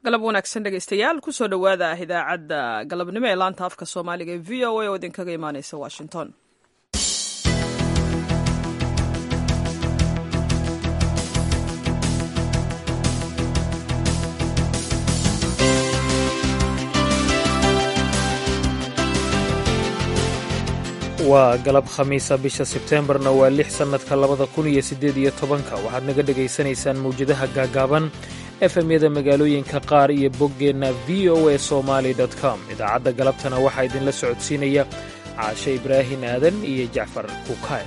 galab wanaagsan dhegaystayaal kusoo dhowaada idaacadda galabnimo ee laanta afka soomaaliga ee v o a oo idinkaga imaaneysa washington waa galab khamiisa bisha sebteembarna waa lix sannadka labada kun iyo siddeed iyo tobanka waxaad naga dhegaysanaysaan mawjadaha gaagaaban efemyada magaalooyinka qaar iyo boggeenna v o a somaali com idaacadda galabtana waxaa idinla socodsiinaya caashe ibraahin aadan iyo jacfar kukaay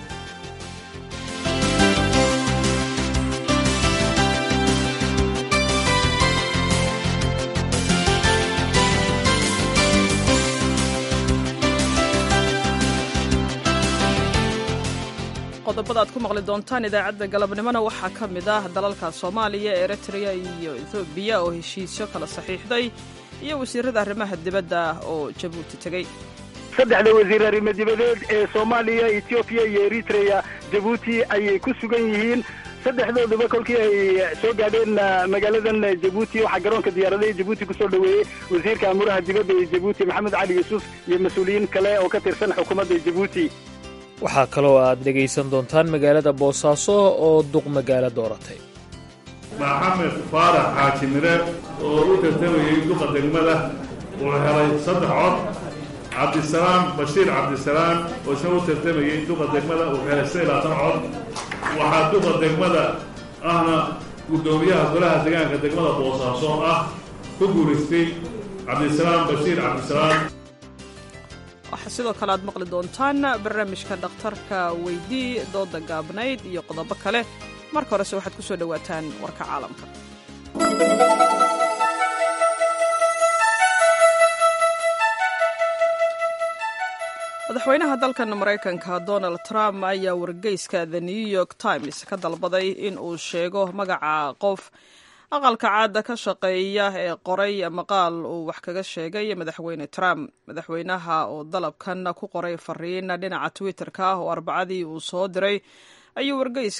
qodobada aad ku maqli doontaan idaacadda galabnimona waxaa ka mid ah dalalka soomaaliya eritrea iyo ethoobiya oo heshiisyo kala saxiixday iyo wasiirada arrimaha dibadda oo jabuuti tegey saddexda wasiir arrimo dibadeed ee soomaaliya etoobiya iyo eritrea jabuuti ayay ku sugan yihiin saddexdooduba kolkii ay soo gaadheen magaaladan jabuuti waxaa garoonka diyaaradaha jabuuti kusoo dhoweeyey wasiirka amuraha dibadda ee jabuuti maxamed cali yuusuf iyo mas-uuliyiin kale oo ka tirsan xukuumadda jabuuti waxaa kaloo aad dhegaysan doontaan magaalada boosaaso oo duq magaalo dooratay maxamed faarax xaaji mire oo u tartamayey duqa degmada wuxuu helay saddex cod cabdisalaam bashiir cabdisalaam oo isna u tartamayey duqa degmada wuxuu helay saddex labaatan cod waxaa duqa degmada ahna guddoomiyaha golaha deegaanka degmada boosaaso ah ku guulaystay cabdisalaam bashiir cabdisalaam waxaa sidoo kale aad maqli doontaan barnaamijka dhakhtarka weydii dooda gaabnayd iyo qodobo kale marka horese waxaad ku soo dhowaataan warka caalamka madaxweynaha dalkan maraykanka donald trump ayaa wargeyska the new york times ka dalbaday in uu sheego magaca qof aqalka caadda ka shaqeeya ee qoray maqaal uu wax kaga sheegay madaxweyne trump madaxweynaha oo dalabkan ku qoray fariin dhinaca twitter-ka oo arbacadii uu soo diray ayaa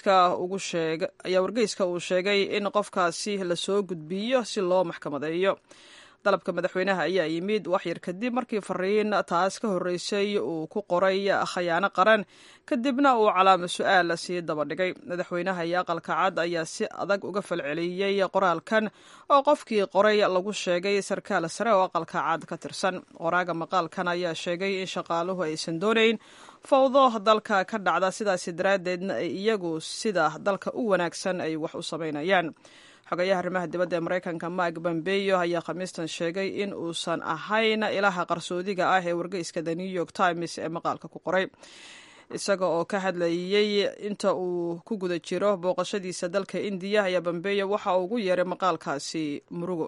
wargeyska uu sheegay in qofkaasi lasoo gudbiyo si loo maxkamadeeyo dalabka madaxweynaha ayaa yimid waxyar kadib markii fariin taas ka horreysay uu ku qoray khayaano qaran kadibna uu calaamo su-aal sii dabadhigay madaxweynaha iyo aqalka cad ayaa si adag uga falceliyey qoraalkan oo qofkii qoray lagu sheegay sarkaal sare oo aqalka cad ka tirsan qoraaga maqaalkan ayaa sheegay in shaqaaluhu aysan doonayn fawdo dalka ka dhacda sidaasi daraaddeedna ay iyagu sida dalka u wanaagsan ay wax u samaynayaan xogayaha arrimaha dibadda ee maraykanka mike bombeyo ayaa khamiistan sheegay in uusan ahayn ilaha qarsoodiga ah ee wargeyska the new york times ee maqaalka ku qoray isaga oo ka hadlayey inta uu ku guda jiro booqashadiisa dalka indiya ayaa bombeyo waxa uu ugu yeeray maqaalkaasi murugo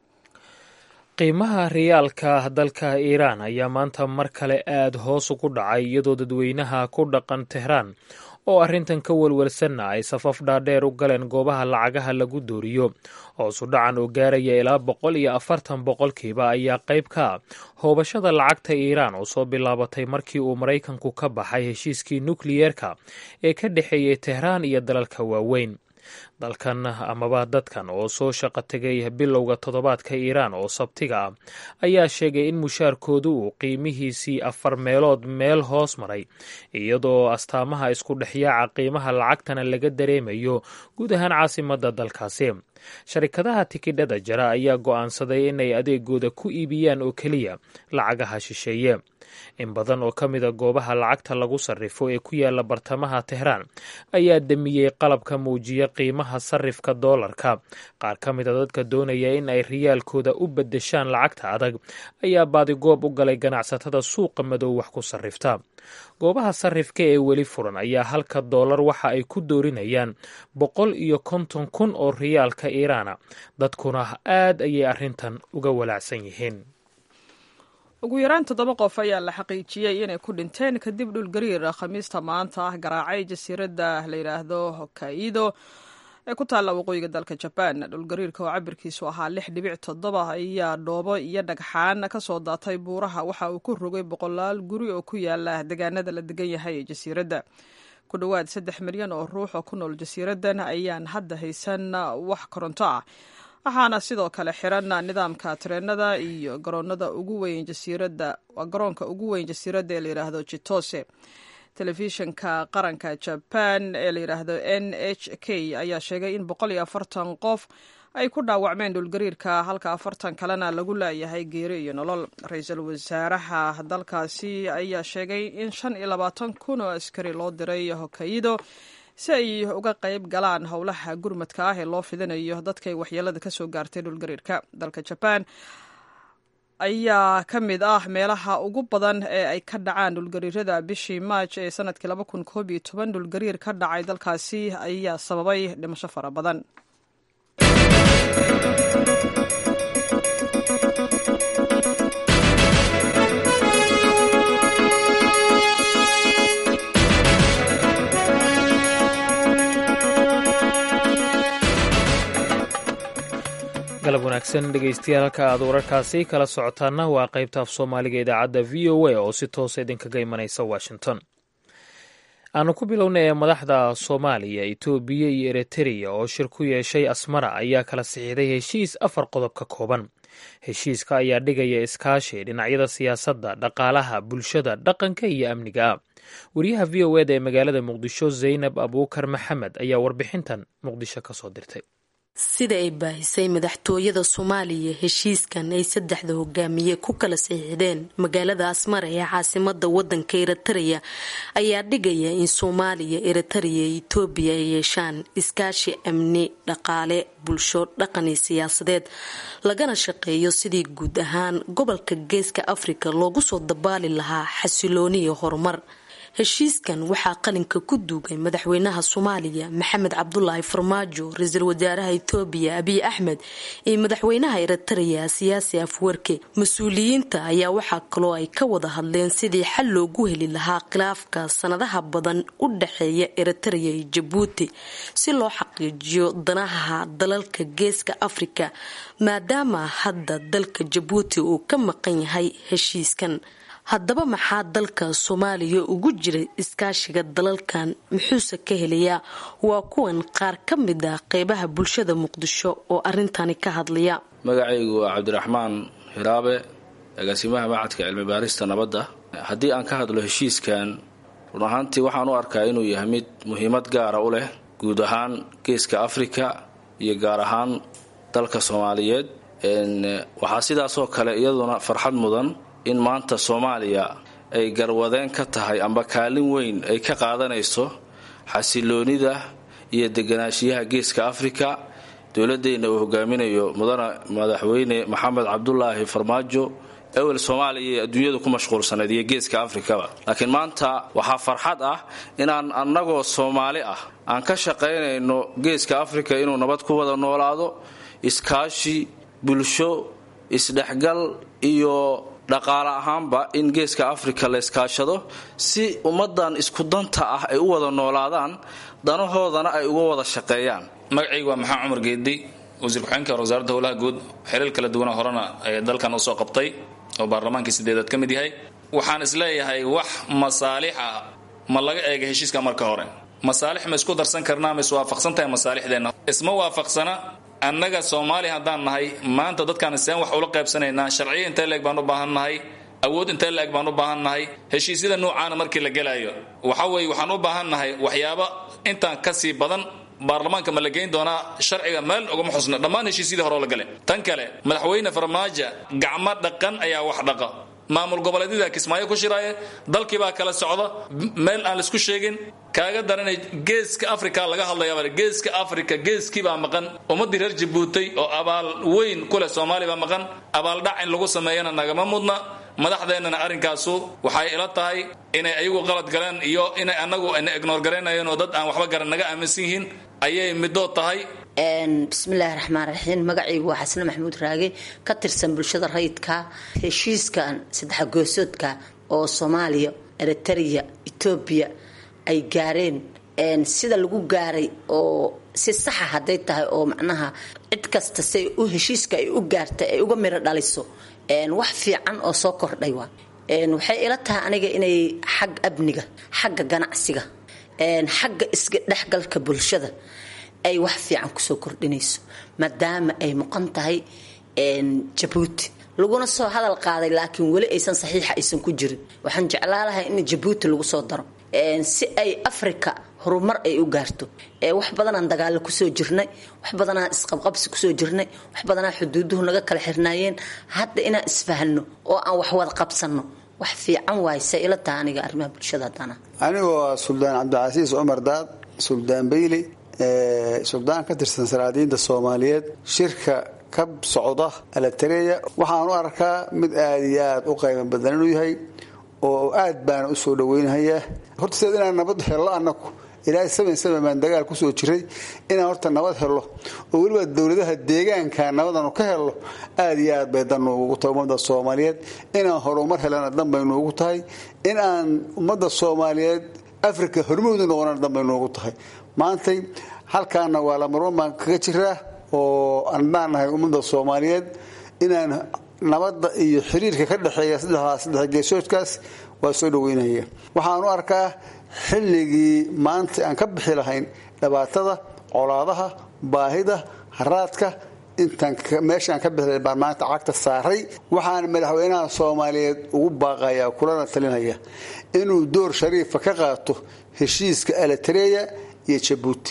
qiimaha riyaalka dalka iiraan ayaa maanta mar kale aada hoos ugu dhacay iyadoo dadweynaha ku dhaqan tehraan oo arrintan ka welwelsanna ay safaf dhaadheer u galeen goobaha lacagaha lagu dooriyo hoosu dhacan oo gaaraya ilaa boqol iyo afartan boqolkiiba ayaa qayb ka ah hoobashada lacagta iiraan oo soo bilaabatay markii uu maraykanku ka baxay heshiiskii nukliyeerka ee ka dhexeeyey tehraan iyo dalalka waaweyn dalkan amaba dadkan oo soo shaqo tegay bilowga toddobaadka iiraan oo sabtiga ah ayaa sheegay in mushaarkoodu uu qiimihiisii afar meelood meel hoos maray iyadoo astaamaha isku dhexyaaca qiimaha lacagtana laga dareemayo guud ahaan caasimadda dalkaasi sharikadaha tikidhada jara ayaa go'aansaday inay adeegooda ku iibiyaan oo keliya lacagaha shisheeye in badan oo ka mida goobaha lacagta lagu sarrifo ee ku yaala bartamaha tehraan ayaa damiyey qalabka muujiya qiimaha sarrifka doolarka qaar ka mida dadka doonaya in ay riyaalkooda u beddeshaan lacagta adag ayaa baadigoob u galay ganacsatada suuqa madow wax ku sarrifta goobaha sarrifka ee weli furan ayaa halka doolar waxa ay ku doorinayaan boqol iyo konton kun oo riyaalka iiraana dadkuna aad ayay arrintan uga walaacsan yihiin ugu yaraan toddoba qof ayaa la xaqiijiyey inay ku dhinteen kadib dhulgariir khamiista maanta ah garaacay jasiiradda la yidhaahdo hokkaido ee ku taalla waqooyiga dalka jabaan dhulgariirka oo cabirkiisu ahaa lix dhibic toddoba ayaa dhoobo iyo dhagxaan ka soo daatay buuraha waxa uu ku rogay boqolaal guri oo ku yaala deegaanada la degan yahay ee jasiiradda ku dhowaad saddex milyan oo ruux oo ku nool jasiiraddan ayaan hadda haysan wax koronto ah waxaana sidoo kale xiran nidaamka tareenada iyo garoonada ugu weyn jasiirada garoonka ugu weyn jasiiradda ee layidhaahdo jitose telefishinka qaranka jaban ee layidhaahdo n h k ayaa sheegay in boqol iyo afartan qof ay ku dhaawacmeen dhulgariirka halka afartan kalena lagu laayahay geeri iyo nolol ra-iisul wasaaraha dalkaasi ayaa sheegay in shan iyo labaatan kun oo askari loo diray hokkaido si ay uga qayb galaan howlaha gurmadka ah ee loo fidinayo dadkay waxyeelada kasoo gaartay dhulgariirka dalka jabaan ayaa ka mid ah meelaha ugu badan ee ay ka dhacaan dhulgariirada bishii maaj ee sanadkii laba kun koob iyo toban dhulgariir ka dhacay dalkaasi ayaa sababay dhimasho fara badan galab wanaagsan dhegaystayaal halka aad wararkaasi kala socotaana waa qaybta af soomaaliga idaacadda v o a oo si toosa idinkaga imanaysa washington aanu ku bilowna ee madaxda soomaaliya etoobiya iyo eritreya oo shir ku yeeshay asmara ayaa kala sixiiday heshiis afar qodob ka kooban heshiiska ayaa dhigaya iskaashi dhinacyada siyaasadda dhaqaalaha bulshada dhaqanka iyo amniga ah wariyaha v o eda ee magaalada muqdisho zaynab abuukar maxamed ayaa warbixintan muqdisho kasoo dirtay sida ay baahisay madaxtooyada soomaaliya heshiiskan ay saddexda hogaamiye ku kala saxiixdeen magaalada asmara ee caasimada wadanka eritreya ayaa dhigaya in soomaaliya eritreya iyo etoobiya ay yeeshaan iskaashi amni dhaqaale bulsho dhaqan iyo siyaasadeed lagana shaqeeyo sidii guud ahaan gobolka geeska afrika loogu soo dabaali lahaa xasilooni iyo horumar heshiiskan waxaa qalinka ku duugay madaxweynaha soomaaliya maxamed cabdulaahi farmaajo ra-iisul wasaaraha etoobiya abiy axmed iyo madaxweynaha eritreya siyaasi afwerke mas-uuliyiinta ayaa waxaa kaloo ay ka wada hadleen sidii xal loogu heli lahaa khilaafka sanadaha badan u dhexeeya eritreya iyo jabuuti si loo xaqiijiyo danaha dalalka geeska afrika maadaama hadda dalka jabuuti uu ka maqan yahay heshiiskan haddaba maxaa dalka soomaaliya ugu jira iskaashiga dalalkan muxuuse ka helayaa waa kuwan qaar ka mid ah qeybaha bulshada muqdisho oo arintani ka hadlaya magacaygu waa cabdiraxmaan hiraabe agaasimaha macadka cilmi baarista nabadda haddii aan ka hadlo heshiiskan run ahaantii waxaan u arkaa inuu yahay mid muhiimad gaara u leh guud ahaan geeska afrika iyo gaar ahaan dalka soomaaliyeed waxaa sidaasoo kale iyaduna farxad mudan in maanta soomaaliya ay garwadeen ka tahay amba kaalin weyn ay ka qaadanayso xasiloonida iyo deganaanshiyaha geeska afrika dowladeenna uu hogaaminayo mudane madaxweyne maxamed cabdulaahi farmaajo ewel soomaaliya iyo adduunyadu ku mashquulsanayd iyo geeska afrikaba laakiin maanta waxaa farxad ah inaan annagoo soomaali ah aan ka shaqaynayno geeska afrika inuu nabad ku wada noolaado iskaashi bulsho isdhexgal iyo dhaqaale ahaanba in geeska afrika la iskaashado si ummadan isku danta ah ay u wada noolaadaan danahoodana ay uga wada shaqeeyaan magacaygu waa maxamed cumar geedi wasiir ku-xigeenka wasaaradda howlaha guud xiriir kala duwana horena ee dalkan usoo qabtay oo baarlamaankii sideedaad ka mid yahay waxaan isleeyahay wax masaalix ah ma laga eega heshiiska marka hore masaalix ma isku darsan karnaa ma iswaafaqsan tahay masaalixdeenna isma waafaqsana annaga soomaaliya haddaan nahay maanta dadkaan seen wax ula qaybsanaynaa sharciya intee leeg baan u baahan nahay awood intee leeg baan u baahan nahay heshiisyada nuucaana markii la gelaayo waxa weeye waxaan u baahan nahay waxyaaba intaan kasii badan baarlamaanka ma la geyn doonaa sharciga meel ugama xusna dhammaan heshiisyadii hore oo la gale tan kale madaxweyne farmaajo gacmo dhaqan ayaa wax dhaqa maamul goboleedyada kismaayo ku shiraaye dalkiibaa kala socda meel aan laisku sheegin kaaga daranay geeska africa laga hadlayaa geeska africa geeskiibaa maqan ummadii reer jabuutay oo abaal weyn ku leh soomaaliya baa maqan abaaldhac in lagu sameeyana nagama mudna madaxdeennana arrinkaasu waxay ila tahay inay ayagu qalad galeen iyo inay annagu na ignoor garaynayeen oo dad aan waxba garan naga aaminsan yihiin ayay middood tahay bismillaahi raxmaan raxiim magacaygu waa xasne maxamuud raage ka tirsan bulshada rayidka heshiiskan saddexa goosoodka oo soomaaliya eritrea etoobiya ay gaareen sida lagu gaaray oo si saxa hadday tahay oo macnaha cid kasta say u heshiiska ay u gaartay ay uga miro dhaliso wax fiican oo soo kordhay waa waxay ila tahay aniga inay xag amniga xagga ganacsiga xagga isdhexgalka bulshada ay wax fiican kusoo kordhinayso maadaama ay muqan tahay jabuuti laguna soo hadal qaaday laakiin weli aysan saxiixa aysan ku jirin waxaan jeclaa lahay in jabuuti lagu soo daro si ay africa horumar ay u gaarto wax badanaan dagaalo kusoo jirnay wax badanaan isqabqabsi kusoo jirnay wax badanaa xuduuduhu naga kala xirnaayeen hadda inaan isfahano oo aan wax wada qabsano wax fiican waay se ila taha aniga arrimaha bulshada haddana anigoo ah suldaan cabdicasiis cumar daad suldaan beyli suldaan ka tirsan salaadiinta soomaaliyeed shirka ka socda alatereya waxaan u arkaa mid aada iyo aada u qaybo badan inuu yahay oo aad baana usoo dhaweynhayaa horta sideed inaan nabad hello anaku ilaahay saban saban baan dagaal kusoo jiray inaan horta nabad helo oo weliba dowladaha deegaanka nabadanu ka helo aada iyo aad bay dan noogu tahay ummadda soomaaliyeed inaan horumar helana dan bay noogu tahay in aan ummadda soomaaliyeed africa hormoodu noqonana dan bay noogu tahay maantay halkaana waa lamarwan baan kaga jiraa oo andaan nahay ummadda soomaaliyeed inaan nabadda iyo xiriirka ka dhexeeya saddexdaas saddex geesoodkaas waa soo dhaweynaya waxaan u arkaa xilligii maanta aan ka bixi lahayn dhibaatada colaadaha baahida haraadka intaan meeshaan ka bixi lahayn baan maanta cagta saaray waxaan madaxweynaha soomaaliyeed ugu baaqayaa kulana talinaya inuu door shariifa ka qaato heshiiska alatereya iyo jabuuti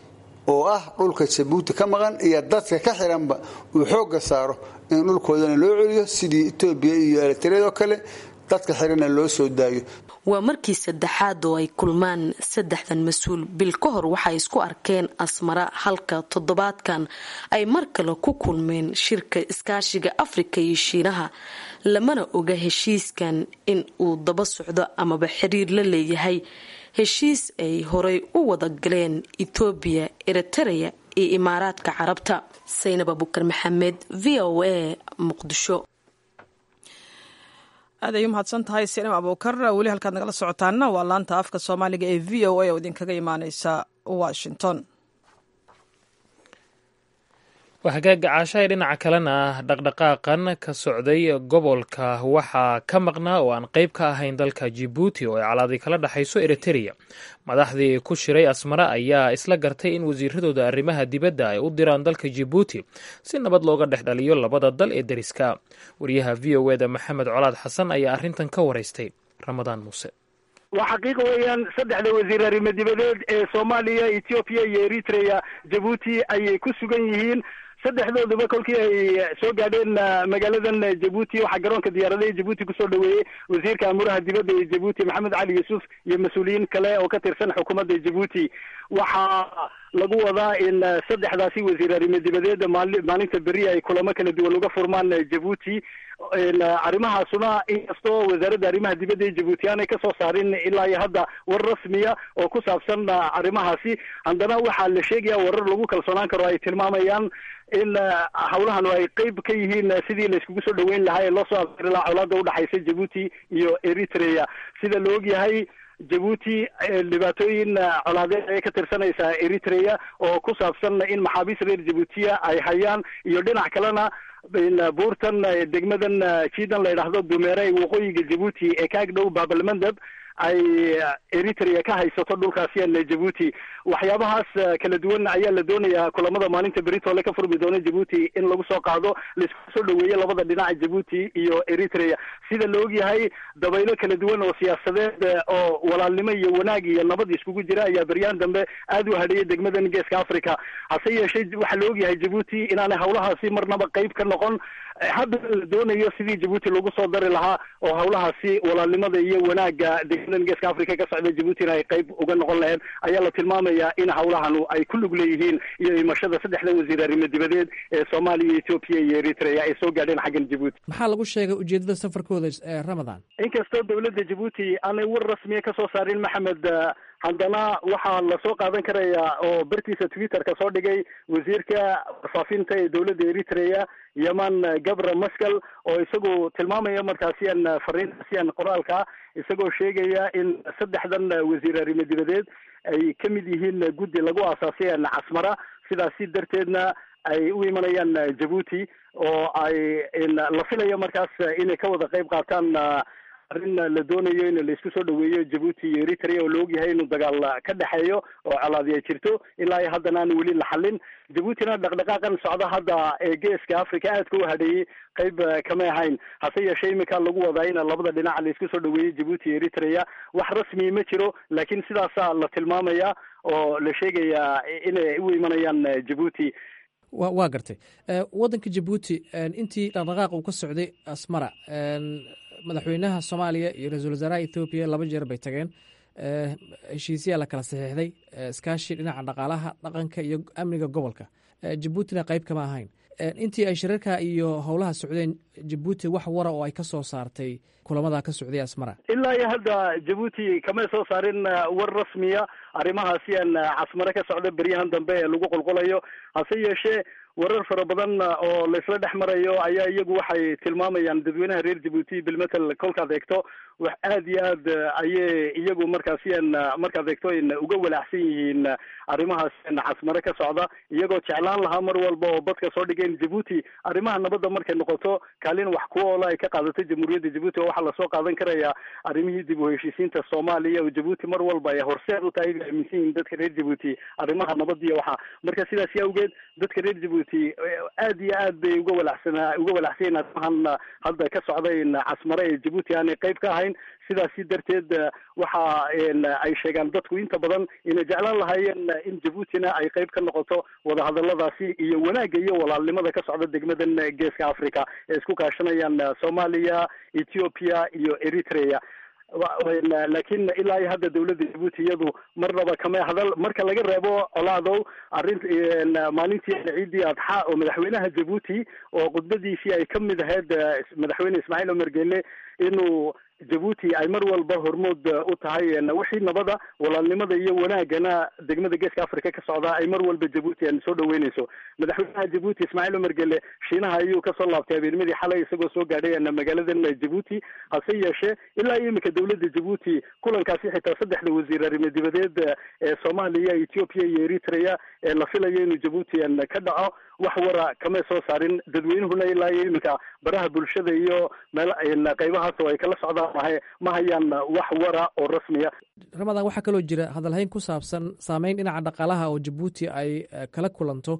oo ah dhulka jabuuti ka maqan iyo dadka ka xiranba uu xoogga saaro in dhulkoodana loo celiyo sidii etoobiya iyo elitareed oo kale dadka xiranna loo soo daayo waa markii saddexaad oo ay kulmaan saddexdan mas-uul bil ka hor waxay isku arkeen asmara halka toddobaadkan ay mar kale ku kulmeen shirka iskaashiga afrika iyo shiinaha lamana oga heshiiskan in uu daba socdo amaba xiriir la leeyahay heshiis ay horay u wada galeen etoobiya eritereya iyo imaaraadka carabta saynab abukar maxamed v o a muqdisho aad ay u mahadsan tahay sinam abuukar weli halkaad nagala socotaana waa laanta afka soomaaliga ee v o a oo idinkaga imaaneysa washington waa hagaaga caashahay dhinaca kalena dhaqdhaqaaqan ka socday gobolka waxaa ka maqnaa oo aan qayb ka ahayn dalka jibuuti oo ay calaadi kala dhexayso eritereya madaxdii ku shiray asmara ayaa isla gartay in wasiiradooda arrimaha dibadda ay u diraan dalka jibuuti si nabad looga dhex dhaliyo labada dal ee deriska wariyaha v o eda maxamed colaad xasan ayaa arrintan ka waraystay ramadaan muuse waa xaqiiqa weeyaan saddexda wasiir arrimo dibadeed ee soomaaliya ethoobiya iyo eritrea jabuuti ayay ku sugan yihiin saddexdooduba kolkii ay soo gaadheen magaaladan jabuuti waxaa garoonka diyaaradaha jabuuti kusoo dhaweeyey wasiirka amuraha dibadda ee jabuuti maxamed cali yuusuf iyo mas-uuliyiin kale oo ka tirsan xukuumadda jabuuti waxaa lagu wadaa in saddexdaasi wasiir arrimo dibadeed maali maalinta beri ay kulamo kala duwan uga furmaan jabuuti arrimahaasuna inkastoo wasaaradda arrimaha dibadda ee jabuuti aanay kasoo saarin ilaa iyo hadda war rasmiya oo ku saabsan arrimahaasi haddana waxaa la sheegaya warar lagu kalsoonaan karo ay tilmaamayaan in hawlahanu ay qeyb ka yihiin sidii la iskugu soo dhaweyn lahaa ee loo soo afari lahaa colaada udhexaysa jabuuti iyo eritrea sida la og yahay jabuuti dhibaatooyin colaadeed ayay ka tirsanaysaa eritrea oo ku saabsan in maxaabiis reer jabuutiya ay hayaan iyo dhinac kalena buurtan degmadan jiidan la yidhaahdo dumeere waqooyiga jabuuti ee ka ag dhow baabalmandab ay eritrea ka haysato dhulkaasiyan jabuuti waxyaabahaas kala duwan ayaa la doonayaa kulamada maalinta beritole ka furmi doona jabuuti in lagu soo qaado laisku soo dhaweeyo labada dhinaca jabuuti iyo eritrea sida la og yahay dabaylo kala duwan oo siyaasadeed oo walaalnimo iyo wanaag iyo nabad iskugu jira ayaa beryaan dambe aada u hadheeyay degmadan geeska africa hase yeeshee waxaa la og yahay jabuuti inaanay hawlahaasi marnaba qeyb ka noqon hadda la doonayo sidii jabuuti lagu soo dari lahaa oo hawlahaasi walaalnimada iyo wanaaga degmadan geeska africa ka socda jabuutina ay qeyb uga noqon lahayd ayaa la tilmaamaya in hawlahanu ay ku lug leeyihiin iyo imashada saddexda wasiir arrimo dibadeed ee soomaaliya etoobiya iyo eritrea ay soo gaadheen xaggan jabuuti maxaa lagu sheegay ujeedada safarkooda ramadan inkastoo dowladda jabuuti aanay war rasmiya kasoo saarin maxamed haddana waxaa lasoo qaadan karayaa oo bartiisa twitterka soo dhigay wasiirka warfaafinta ee dowladda eritrea yeman gabra maskal oo isagu tilmaamaya markaasiyan fariintaasiyan qoraalka isagoo sheegaya in saddexdan wasiir arrimo dibadeed ay ka mid yihiin guddi lagu aasaasay casmara sidaasi darteedna ay u imanayaan jabuuti oo ay la filayo markaas inay ka wada qeyb qaataan arrin la doonayo in laisku soo dhaweeyo jabuuti iyo eritrea oo la ogyahay inuu dagaal ka dhexeeyo oo colaadi ay jirto ilaa iyo haddana aan weli la xallin jabuutina dhaqdhaqaaqan socda hadda ee geeska africa aadka u hadheeyey qayb kamay ahayn hase yeeshee iminka lagu wadaa in labada dhinac laisku soo dhaweeyey jabuuti iyo eritrea wax rasmi ma jiro laakiin sidaasaa la tilmaamaya oo la sheegayaa inay u imanayaan jabuuti wa waa gartay waddanka jabuuti intii dhaqdhaqaaq uu ka socday asmara madaxweynaha soomaaliya iyo ra-iisul wasaaraha ethoobiya laba jeer bay tageen heshiisyaa la kala saxiixday iskaashi dhinaca dhaqaalaha dhaqanka iyo amniga gobolka jabuutina qayb kama ahayn intii ay shirarka iyo howlaha socdeen jabuuti wax wara oo ay ka soo saartay kulamada ka socday asmara ilaa iyo hadda jabuuti kamay soo saarin war rasmiya arrimahaasi aan casmare ka socda beryahan dambe ee lagu qolqolayo hase yeeshee warar fara badan oo laisla dhex marayo ayaa iyagu waxay tilmaamayaan dadweynaha reer jabuuti bilmetel kolkaad eegto wax aad iyo aad ayay iyagu markaasi an markaad eegto n uga walaacsan yihiin arrimahaas casmare ka socda iyagoo jeclaan lahaa mar walba oo badka soo dhigeen jabuuti arrimaha nabadda markay noqoto kaalin wax ku oola ay ka qaadato jamhuuriyadda jabuuti oo waxaa lasoo qaadan karaya arrimihii dib u heshiisiinta soomaaliya oo jabuuti mar walba ay horseed u tahay ay aaminsan yihiin dadka reer jabuuti arrimaha nabad iyo waxa marka sidaasi awgeed dadka reer jabuuti aad iyo aad bay uga walacsanaa uga walacsanyiin arrimahan hadda ka socdayn casmare ee jabuuti aanay qayb ka ahayn sidaasi darteed waxa ay sheegaan dadku inta badan inay jeclaan lahaayeen in jabuutina ay qayb ka noqoto wadahadaladaasi iyo wanaagga iyo walaalnimada ka socda degmadan geeska africa ee isku kaashanayaan soomaaliya ethiopia iyo eritrea laakiin ilaa iyo hadda dawladda jabuuti iyadu marnaba kama hadal marka laga reebo colaadow arrin maalintii ciidii adxa oo madaxweynaha jabuuti oo khudbadiisii ay kamid ahayd madaxweyne ismaaciil omar gele inuu jabuuti ay mar walba hormood u tahay wixii nabada walaalnimada iyo wanaagana degmada geeska africa ka socda ay mar walba jabuuti aan soo dhaweyneyso madaxweynaha jabuuti ismaaciil omar gele shiinaha ayuu kasoo laabtay habeennimadii xalay isagoo soo gaadhay magaaladan jabuuti hase yeeshee ilaa iyo iminka dawladda jabuuti kulankaasi xitaa saddexda wasiir arrimo dibadeed ee soomaaliya ethiopia iyo eritrea ee la filayo inuu jabuuti ka dhaco wax wara kamay soo saarin dadweynuhuna ilaa iyo iminka baraha bulshada iyo meel qaybahaas oo ay kala socdaan mahe ma hayaan wax wara oo rasmiya ramadan waxaa kaloo jira hadalhayn ku saabsan saameyn dhinaca dhaqaalaha oo jabuuti ay kala kulanto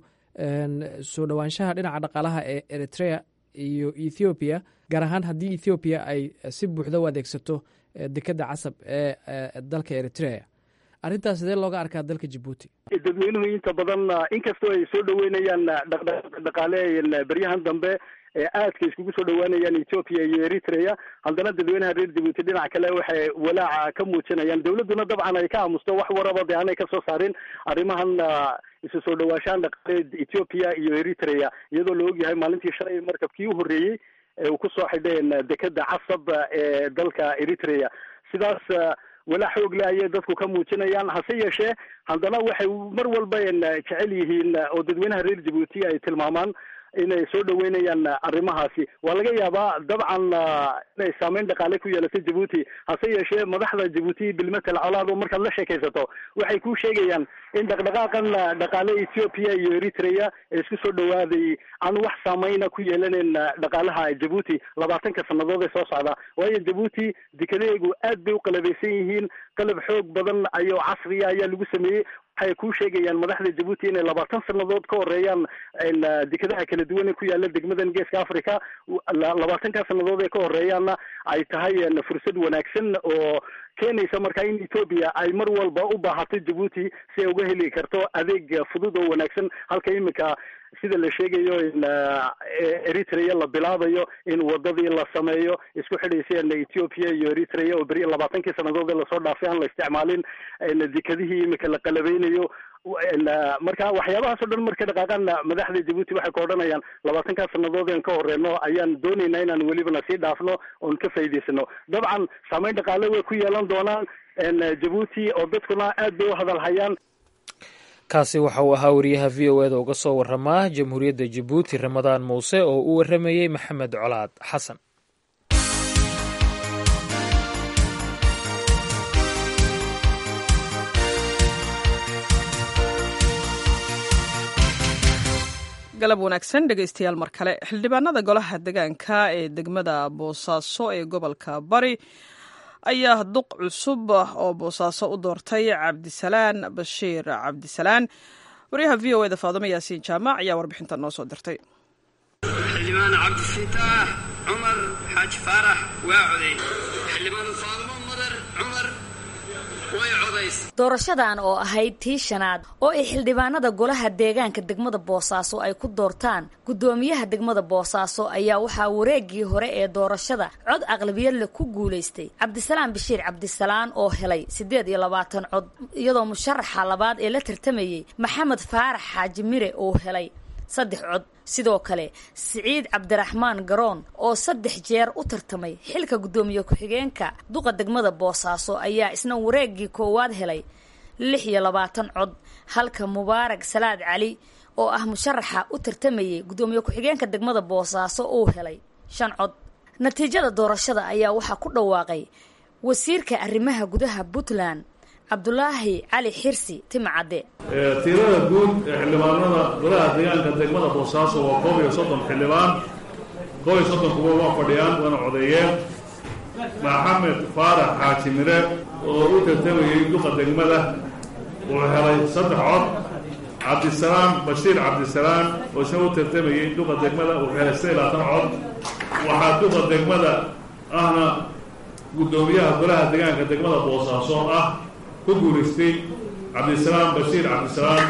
soo dhowaanshaha dhinaca dhaqaalaha ee eritrea iyo ethoobiya gaar ahaan haddii ethoobiya ay si buuxda u adeegsato dekadda casab ee dalka eritrea arrintaas sidee looga arkaa dalka jabuuti dadweynuhu inta badan inkastoo ay soo dhaweynayaan dhaqdhaqaaq dhaqaale beryahan dambe ee aadka iskugu soo dhawaanayaan ethiopia iyo eritrea haddana dadweynaha reer jabuuti dhinac kale waxay walaaca ka muujinayaan dawladduna dabcan ay ka aamusto wax waraba de aanay kasoo saarin arrimahan isu soo dhawaashahan dhaqaaleed ethiopia iyo eritrea iyadoo la ogyahay maalintii shalay markabkii u horreeyey ee uu kusoo xidheen dekeda casab ee dalka eritrea sidaas walaa xoog le ayay dadku ka muujinayaan hase yeeshee haddana waxay mar walba jecel yihiin oo dadweynaha reer jabuuti ay tilmaamaan inay soo dhaweynayaan arrimahaasi waa laga yaabaa dabcan inay saameyn dhaqaale ku yeelato jabuuti hase yeeshee madaxda jabuuti bilmetel colaado markaad la sheekaysato waxay ku sheegayaan in dhaqdhaqaaqan dhaqaale ethiopia iyo eritrea ee isku soo dhawaaday aan wax saameyna ku yeelanayn dhaqaalaha jabuuti labaatanka sanadood ee soo socda waayo jabuuti dekedaheegu aad bay u qalabeysan yihiin qalab xoog badan ayo casriya ayaa lagu sameeyey waxay ku sheegayaan madaxda jabuuti inay labaatan sanadood ka horeeyaan dekedaha kala duwan ee ku yaala degmadan geeska africa labaatanka sanadood ee ka horeeyaanna ay tahay fursad wanaagsan oo keenaysa marka in ethoobia ay mar walba u baahato jabuuti si ay uga heli karto adeeg fudud oo wanaagsan halka iminka sida la sheegayo in eritrea la bilaabayo in wadadii la sameeyo isku xidhayseen ethiopia iyo eritrea oo beri labaatankii sanadood ee lasoo dhaafay aan la isticmaalin dekadihii iminka la qalabeynayo marka waxyaabahaas o dhan marka dhaqaaqaan madaxda jabuuti waxay ka odhanayaan labaatankaa sanadood en ka horeyno ayaan dooneynaa inaan welibana sii dhaafno oon ka faa'idaysano dabcan saameyn dhaqaale way ku yeelan doonaan jabuuti oo dadkuna aad bay u hadal hayaan kaasi waxa uu ahaa wariyaha v o eda uga soo waramaa jamhuuriyadda jabuuti ramadaan muuse oo u waramayey maxamed colaad xasan galab wanaagsan dhegaystayaal mar kale xildhibaanada golaha degaanka ee degmada boosaaso ee gobolka bari ayaa duq cusub oo boosaaso u doortay cabdisalaan bashiir cabdisalaan waryaha v o eda faadumo yaasiin jaamac ayaa warbixintan noo soo dirtay xildhibaan cabdifitaax cumar xaaji faarax waa coday xildhibaan faadumo madar cumar way codays doorashadan oo ahayd tii shanaad oo ay xildhibaanada golaha deegaanka degmada boosaaso ay ku doortaan guddoomiyaha degmada boosaaso ayaa waxaa wareegii hore ee doorashada cod aqlabiyadle ku guulaystay cabdisalaam bashiir cabdisalaan oo helay siddeed iyo labaatan cod iyadoo musharaxa labaad ee la tartamayey maxamed faarax xaaji mire oo helay saddex cod sidoo kale siciid cabdiraxmaan garoon oo saddex jeer u tartamay xilka guddoomiye ku-xigeenka duqa degmada boosaaso ayaa isna wareegii koowaad helay lix iyo labaatan cod halka mubaarag salaad cali oo ah musharaxa u tartamayay guddoomiye ku-xigeenka degmada boosaaso uu helay shan cod natiijada doorashada ayaa waxaa ku dhawaaqay wasiirka arrimaha gudaha puntland cabdulaahi cali xirsi timcadde tirada guud ee xildhibaanada golaha deegaanka degmada boosaaso waa koob iyo soddon xildhibaan koob iyo soddon kuwa waa fadhiyaan waana codeeyeen maxamed faarax xaaji mire oo u tartamayey duqa degmada wuxuu helay saddex cod cabdisalaam bashiir cabdisalaam oo isna u tartamayey duqa degmada wuxuu helay saddex labaatan cod waxaa duqa degmada ahna guddoomiyaha golaha deegaanka degmada boosaaso ah ku guulaystay cabdisalaam bashiir cabdisalaam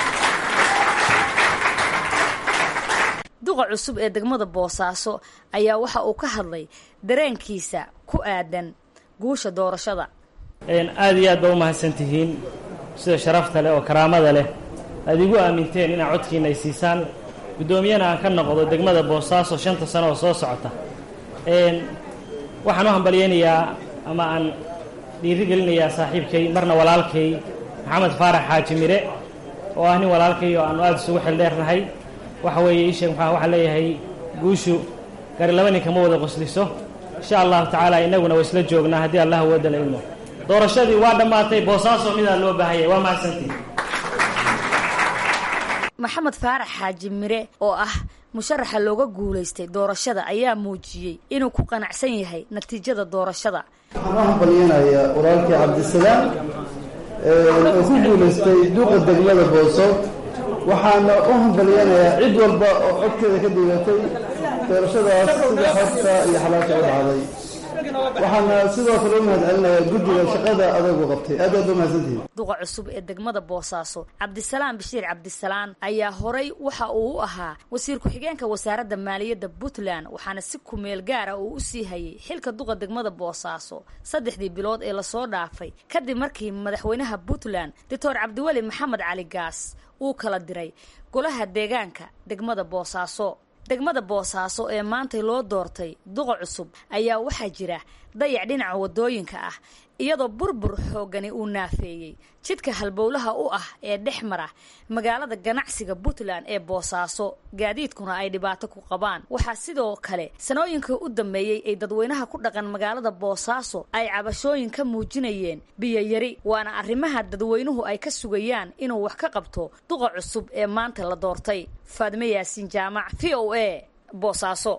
duqa cusub ee degmada boosaaso ayaa waxa uu ka hadlay dareenkiisa ku aadan guusha doorashada aada iyo aad ba u mahadsan tihiin sida sharafta leh oo karaamada leh aad igu aaminteen inaad codkiina ay siisaan guddoomiyana aan ka noqdo degmada boosaaso shanta sano oo soo socota waxaan u hambalyaynayaa ama aan dhiiri gelinayaa saaxiibkay marna walaalkay maxamed faarax xaaji mire oo ah nin walaalkay oo aanu aada isugu xildheernahay waxa weeye ii sheeg maxaa waxaa leeyahay guushu gari laba ninka ma wada qosliso insha allahu tacaala innaguna waa isla joognaa haddii allah wadala ilmo doorashadii waa dhammaatay boosaaso midaa loo baahanyay waa mahadsantii maxamed faarax xaaji mire oo ah musharaxa looga guulaystay doorashada ayaa muujiyey inuu ku qanacsan yahay natiijada doorashada waxaan u hambalyanayaa walaalkii cabdisalaam oo ku guulaystay duuqa degmada booso waxaana u hambalyanayaa cid walba oo codkeeda ka dhigatay doorashadaas sida xorta iyo xalaasha u dhacday waxaana sidoo kale u mahad celinayaa guddiga shaqada adagu qabtay aad aad u mahadsantihiin duqa cusub ee degmada boosaaso cabdisalaam bashiir cabdisalaan ayaa horay waxa uu u ahaa wasiir ku-xigeenka wasaaradda maaliyadda puntland waxaana si kumeel gaara uu u sii hayay xilka duqa degmada boosaaso saddexdii bilood ee lasoo dhaafay kadib markii madaxweynaha puntland doctor cabdiweli maxamed cali gaas uu kala diray golaha deegaanka degmada boosaaso degmada boosaaso ee maantay loo doortay duqa cusub ayaa waxaa jira dayac dhinaca wadooyinka ah iyadoo burbur xoogani uu naafeeyey jidka halbowlaha u ah ee dhex mara magaalada ganacsiga puntland ee boosaaso gaadiidkuna ay dhibaato ku qabaan waxaa sidoo kale sanooyinkii u dambeeyey ay dadweynaha ku dhaqan magaalada boosaaso ay cabashooyin ka muujinayeen biyoyari waana arrimaha dadweynuhu ay ka sugayaan inuu wax ka qabto duqa cusub ee maanta la doortay faadme yaasiin jaamac v o a boosaaso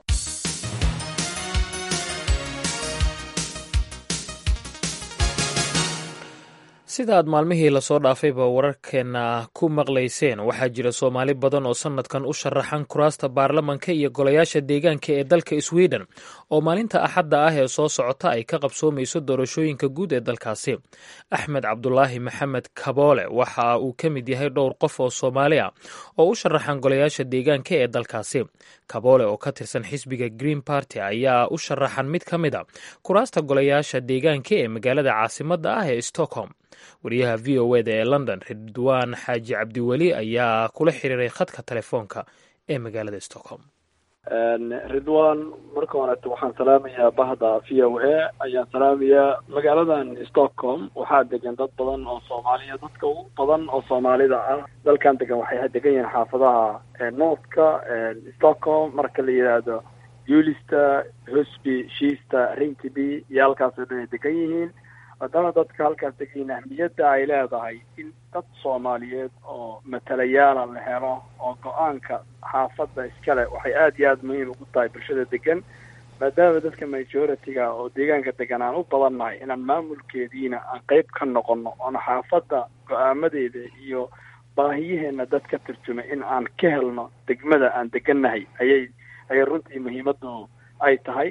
sida aad maalmihii lasoo dhaafayba wararkeena ku maqlayseen waxaa jira soomaali badan oo sanadkan u sharaxan kuraasta baarlamanka iyo golayaasha deegaanka ee dalka sweden oo maalinta axadda ah ee soo socota ay ka qabsoomayso doorashooyinka guud ee dalkaasi axmed cabdulaahi maxamed kaboole waxa uu ka mid yahay dhowr qof oo soomaali ah oo u sharaxan golayaasha deegaanka ee dalkaasi kaboole oo ka tirsan xisbiga green party ayaa u sharaxan mid ka mid a kuraasta golayaasha deegaanka ee magaalada caasimadda ah ee stockholm wariyaha v o eda ee london ridwaan xaaji cabdiweli ayaa kula xiriiray khadka telefoonka ee magaalada stockholm ridwan marka horeeto waxaan salaamayaa bahda v o a ayaan salaamayaa magaaladan stockholm waxaa degan dad badan oo soomaaliya dadka ugu badan oo soomaalida ah dalkan degan waxay degan yihiin xaafadaha northka stockholm marka la yidhaahdo ulista hosby shiista rinkiby iyo halkaasoo dhan ay degan yihiin maadaama dadka halkaas degayin ahmiyadda ay leedahay in dad soomaaliyeed oo matalayaala la helo oo go-aanka xaafadda iskale waxay aada iyo aada muhiim ugu tahay bulshada degan maadaama dadka majority-ga oo deegaanka degan aan u badannahay inaan maamulkeediina aan qeyb ka noqono oona xaafadda go-aamadeeda iyo baahiyaheena dad ka turjumay in aan ka helno degmada aan degannahay ayay ayay runtii muhiimaddu ay tahay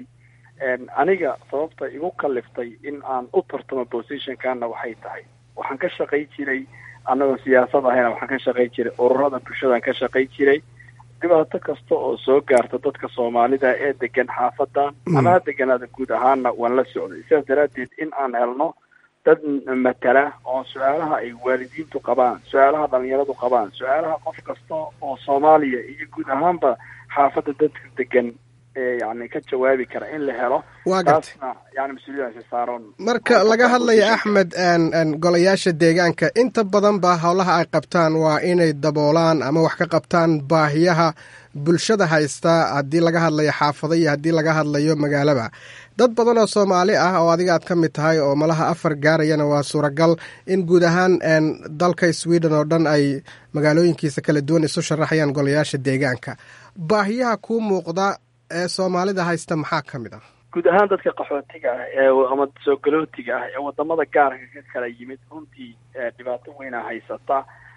aniga sababta igu kaliftay in aan u tartamo positionkana waxay tahay waxaan ka shaqay jiray annagoo siyaasad ahayna waxaan ka shaqay jiray ururada bulshadaan ka shaqay jiray dhibaato kasta oo soo gaarta dadka soomaalida ee degan xaafadan ama ha deganaada guud ahaana waan la socday sidaas daraaddeed in aan helno dad matala oo su-aalaha ay waalidiintu qabaan su-aalaha dhalinyaradu qabaan su-aalaha qof kasta oo soomaaliya iyo guud ahaanba xaafadda dadka degan yani ka jawaabi kara in la helo taasna yani mas-uuliyadaasi saaran marka laga hadlayo axmed golayaasha deegaanka inta badan ba howlaha ay qabtaan waa inay daboolaan ama wax ka qabtaan baahiyaha bulshada haysta haddii laga hadlayo xaafado iyo haddii laga hadlayo magaalaba dad badan oo soomaali ah oo adiga aad ka mid tahay oo malaha afar gaarayana waa suuragal in guud ahaan dalka sweden oo dhan ay magaalooyinkiisa kala duwan isu sharaxayaan golayaasha deegaanka baahiyaha kuu muuqda ee soomaalida haysta maxaa ka mid ah guud ahaan dadka qaxootiga ah ee ama soo galootiga ah ee wadamada gaarka ka kala yimid runtii dhibaato weynaa haysata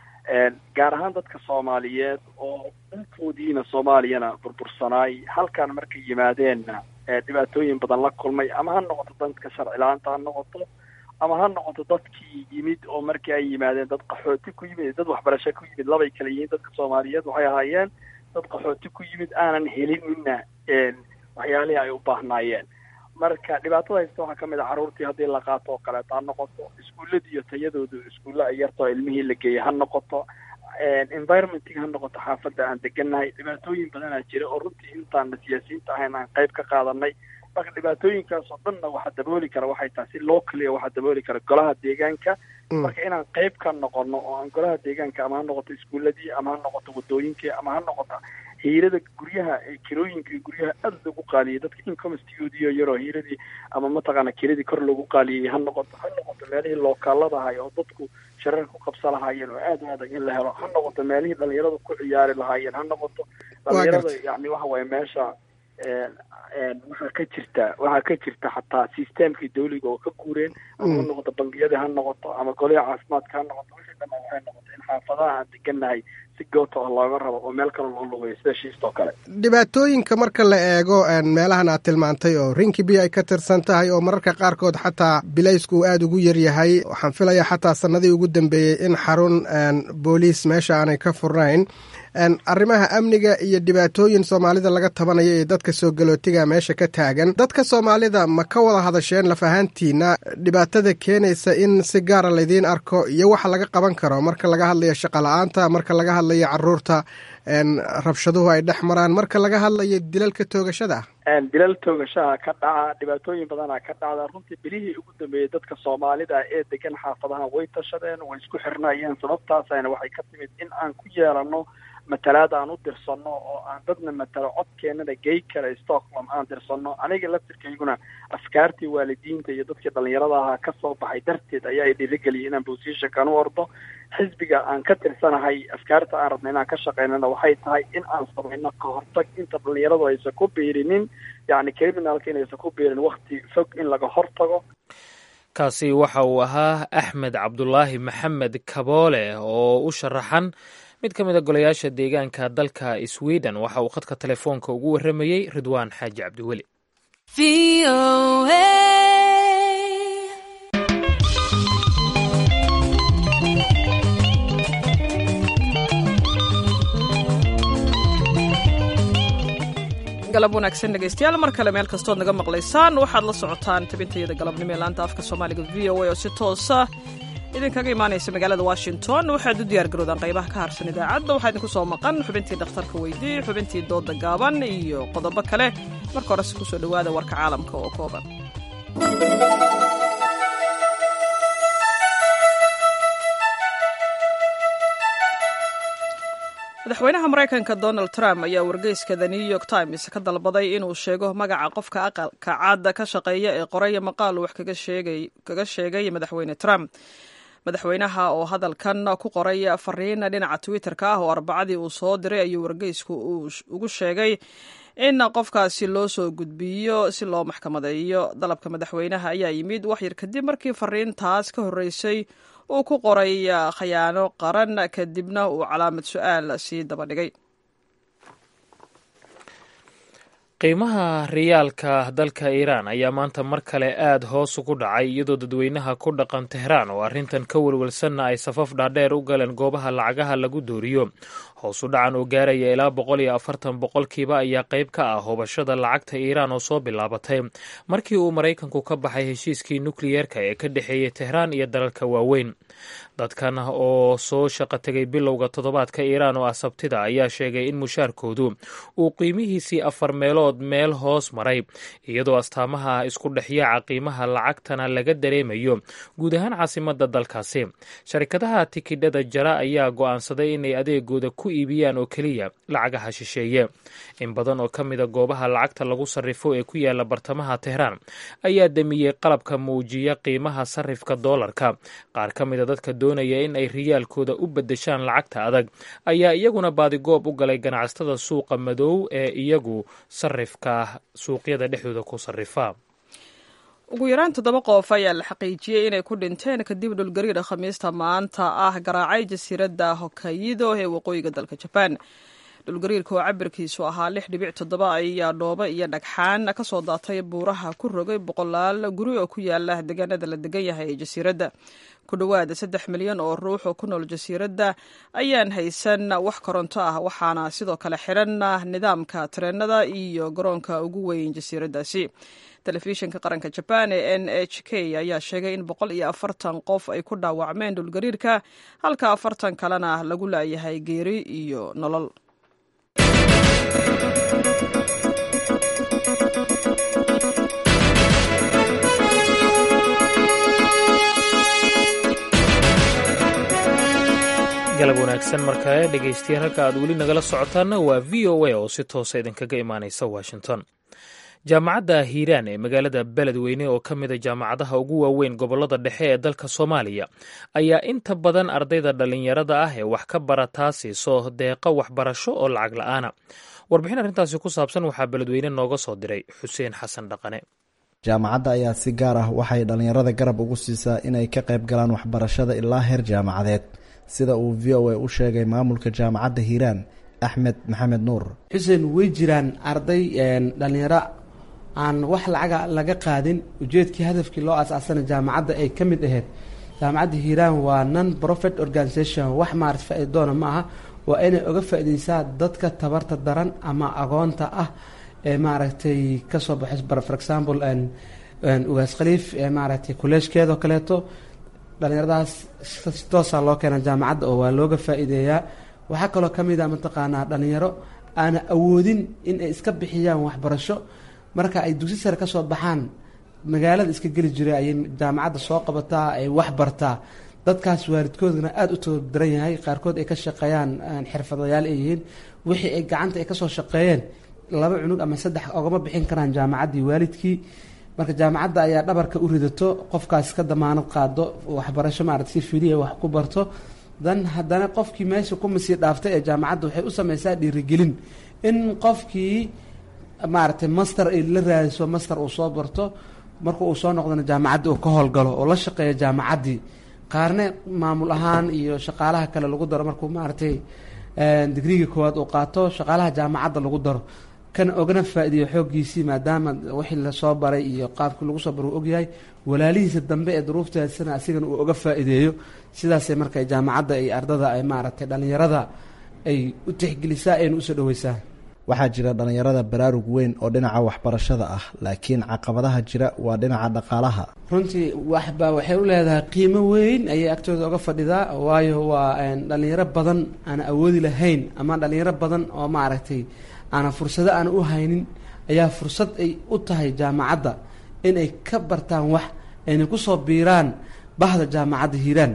gaar ahaan dadka soomaaliyeed oo dhulkoodiina soomaaliyana burbursanaay halkan markay yimaadeenna dhibaatooyin badan la kulmay ama ha noqoto dadka sharci la-aanta ha noqoto ama ha noqoto dadkii yimid oo markii ay yimaadeen dad qaxooti ku yimid dad waxbarasho ku yimid labay kala yihiin dadka soomaaliyeed waxay ahaayeen dad qaxooti ku yimid aanan helinina waxyaalihii ay u baahnaayeen marka dhibaatada haysta waxaa kamid a carruurtii haddii la qaato oo kaleeto ha noqoto iskuulladi iyo tayadoodu iskuulla ay yartao ilmihii la geeyay ha noqoto environmentig ha noqoto xaafadda aan degannahay dhibaatooyin badanaa jira oo runtii intaan siyaasiyiinta ahayn aan qayb ka qaadanay marka dhibaatooyinkaas oo dhanna waxaa dabooli kara waxay tahay si locally waxaa dabooli kara golaha deegaanka marka inaan qayb ka noqono oo aan golaha deegaanka ama ha noqoto iskuuladii ama ha noqoto wadooyinkii ama ha noqoto hiirada guryaha kirooyinka iyo guryaha aada loogu qaaliyay dadka incomestigoodiiyo yaroo hiiradii ama mataqaana kiradii kor loogu qaaliyey ha noqoto ha noqoto meelihii lookaalada ahay oo dadku sharar ku qabsa lahaayeen oo aada u adag in la helo ha noqoto meelihii dhalinyaradu ku ciyaari lahaayeen ha noqoto dhalinyarada yani waxa waye meesha waxaa ka jirta waxaa ka jirta xataa systemkii dawliga oo ka guureen ama ha noqoto bangiyadii ha noqoto ama goliha caafimaadka ha noqoto wixii dhamaan waxay noqoto in xaafadaha aan degannahay si goota oo looga rabo oo meel kale loo lugayo sida shiistoo kale dhibaatooyinka marka la eego meelahan aad tilmaantay oo rinkibi ay ka tirsan tahay oo mararka qaarkood xataa bilaysku uu aada ugu yaryahay waxaan filayaa xataa sanadii ugu dambeeyey in xarun booliis meesha aanay ka furnayn arrimaha amniga iyo dhibaatooyin soomaalida laga tabanayo ee dadka soo galootiga meesha ka taagan dadka soomaalida ma ka wada hadasheen laf ahaantiina dhibaatada keenaysa in si gaara laydiin arko iyo waxa laga qaban karo marka laga hadlayo shaqola-aanta marka laga hadlayo caruurta rabshaduhu ay dhex maraan marka laga hadlayo dilalka toogashada dilal toogashaha ka dhaca dhibaatooyin badana ka dhacda runtii bilihii ugu dambeeyey dadka soomaalida ee degan xaafadaha way tashadeen way isku xirnaayeen sababtaasayna waxay ka timid in aan ku yeelano matalaad aan u dirsanno oo aan dadna matalo codkeenana gey kara stockholm aan dirsanno aniga laftirkayguna afkaartii waalidiinta iyo dadkii dhalinyarada ahaa kasoo baxay darteed ayaa i dhiirigeliyay inaan positionkan u ordo xisbiga aan ka tirsanahay afkaarta aan rabna inaan ka shaqeynana waxay tahay in aan samayno ka hortag inta dhalinyaradu aysan ku biirinin yacni criminalka inaysan ku biirin wakti fog in laga hortago kaasi waxa uu ahaa axmed cabdulaahi maxamed kaboole oo u sharaxan mid ka mid a golayaasha deegaanka dalka sweden waxa uu khadka telefoonka ugu warramayey ridwaan xaaji cabdiweli galab wanaagsan dhegaystayaal mar kale meel kastood naga maqlaysaan waxaad la socotaan tabintayada galabnimo ee laanta afka soomaaliga v o a oo si toosa idinkaga imaanaysa magaalada washington waxaad u diyaar garoodaan qaybaha ka harsan idaacadda waxaa idinku soo maqan xubintii dhakhtarka weydii xubintii dooda gaaban iyo qodobo kale marka horese kusoo dhowaada warka caalamka oo kooban madaxweynaha maraykanka donald trump ayaa wargeyska the new york times ka dalbaday inuu sheego magaca qofka aqalka caadda ka shaqeeya ee qoraya maqaal wax kaga sheegay madaxweyne trump madaxweynaha oo hadalkan ku qoray fariin dhinaca twitter-ka ah oo arbacadii uu soo diray ayuu wargeysku ugu sheegay in qofkaasi loo soo gudbiyo si loo maxkamadeeyo dalabka madaxweynaha ayaa yimid waxyar kadib markii fariintaas ka horreysay uu ku qoray khayaano qaran kadibna uu calaamad su-aal sii daba dhigay qiimaha riyaalka dalka iiraan ayaa maanta mar kale aada hoos ugu dhacay iyadoo dadweynaha ku dhaqan tehraan oo arrintan ka welwelsanna ay safaf dhaadheer u galeen goobaha lacagaha lagu dooriyo hoosu dhacan oo gaaraya ilaa boqol iyo afartan boqolkiiba ayaa qayb ka ah hubashada lacagta iiraan oo soo bilaabatay markii uu maraykanku ka baxay heshiiskii nukliyeerka ee ka dhexeeyey tehraan iyo dalalka waaweyn dadkan oo soo shaqo tegay bilowga toddobaadka iiraan oo ah sabtida ayaa sheegay in mushaarkoodu uu qiimihiisii afar meelood meel hoos maray iyadoo astaamaha isku dhexyaaca qiimaha lacagtana laga dareemayo guud ahaan caasimada dalkaasi sharikadaha tikidhada jara ayaa go'aansaday inay adeegooda ku iibiyaan oo keliya lacagaha shisheeye in badan oo ka mida goobaha lacagta lagu sarrifo ee ku yaala bartamaha tehraan ayaa damiyey qalabka muujiya qiimaha sarrifka doolarka qaar ka mida dadka doonaya in ay riyaalkooda u beddeshaan lacagta adag ayaa iyaguna baadigoob u galay ganacsatada suuqa madow ee iyagu sarrifka suuqyada dhexdooda ku sarrifa ugu yaraan toddoba qof ayaa la xaqiijiyey inay ku dhinteen kadib dhulgariira khamiista maanta ah garaacay jasiiradda hokayido ee waqooyiga dalka jabaan dhulgariirka oo cabirkiisu ahaa lix dhibic toddoba ayaa dhoobo iyo dhagxaan ka soo daatay buuraha ku rogay boqolaal guri oo ku yaala deegaanada la degan yahay ee jasiiradda ku dhowaada saddex milyan oo ruux oo ku nool jasiiradda ayaan haysan wax koronto ah waxaana sidoo kale xiran nidaamka tareenada iyo garoonka ugu weyn jasiiraddaasi telefishinka qaranka jabaan ee n h k ayaa sheegay in boqol iyo afartan qof ay ku dhaawacmeen dhulgariirka halka afartan kalena lagu laayahay geeri iyo nolol galab wanaagsan markale dhegaystayaal halka aad weli nagala socotaanna waa v o a oo si toosa idinkaga imaanaysa washington jaamacadda hiiraan ee magaalada beledweyne oo ka mida jaamacadaha ugu waaweyn gobolada dhexe ee dalka soomaaliya ayaa inta badan ardayda dhallinyarada ah ee wax ka barataa siiso deeqo waxbarasho oo lacag la-aana warbixin arrintaasi ku saabsan waxaa beledweyne nooga soo diray xuseen xasan dhaqane jaamacadda ayaa si gaar ah waxay dhallinyarada garab ugu siisaa inay ka qayb galaan waxbarashada ilaa heer jaamacadeed sida uu v o a u sheegay maamulka jaamacadda hiiraan axmed maxamed nuur xuseen way jiraan arday dhallinyaro aan wax lacaga laga qaadin ujeedkii hadafkii loo asaasana jaamacadda ay ka mid ahayd jaamacadda hiiraan waa non profit organisation wax maarata faa-idoona ma aha waa inay oga faa-ideysaa dadka tabarta daran ama agoonta ah ee maaragtay kasoo baxay for example ugaas khaliif ee maaragtay kolleejkeedoo kaleeto dhallinyaradaas si toosaa loo keena jaamacadda oo waa looga faa-iideeyaa waxaa kaloo ka mid a mataqaanaa dhallinyaro aana awoodin in ay iska bixiyaan waxbarasho marka ay dugsi sare kasoo baxaan magaalada iska geli jiray ayay jaamacadda soo qabataa ay wax bartaa dadkaas waalidkoodana aada u tababaran yahay qaarkood ay ka shaqeeyaan xirfadayaal ay yihiin wixii ay gacanta ay kasoo shaqeeyeen laba cunug ama saddex ogama bixin karaan jaamacaddii waalidkii marka jaamacadda ayaa dhabarka u ridato qofkaas ka damaanad qaado waxbarasho maarata si filiya wax ku barto dan haddana qofkii meesha ku masii dhaaftay ee jaamacadda waxay u sameysaa dhiirigelin in qofkii maaragtay master ay la raadiso master uu soo barto marka uu soo noqdana jaamacaddi uu ka howlgalo oo la shaqeeyo jaamacaddii qaarne maamul ahaan iyo shaqaalaha kale lagu daro markuu maaragtay digriga koowaad uu qaato shaqaalaha jaamacadda lagu daro kan ogana faa-iideeyo xooggiisii maadaama wixii lasoo baray iyo qaabkii lagu soo baray uu ogyahay walaalihiisa dambe ee duruufteedsana asigana uu oga faa-iideeyo sidaasay marka jaamacadda ay ardada ay maaragtay dhallinyarada ay u tixgelisaa ayna usoo dhaweysaa waxaa jira dhallinyarada baraarug weyn oo dhinaca waxbarashada ah laakiin caqabadaha jira waa dhinaca dhaqaalaha runtii waxba waxay u leedahay qiimo weyn ayay agtooda oga fadhidaa waayo waa dhallinyaro badan aan awoodi lahayn ama dhallinyaro badan oo maaragtay aana fursado aan u haynin ayaa fursad ay u tahay jaamacadda inay ka bartaan wax ayna kusoo biiraan bahda jaamacadda hiiraan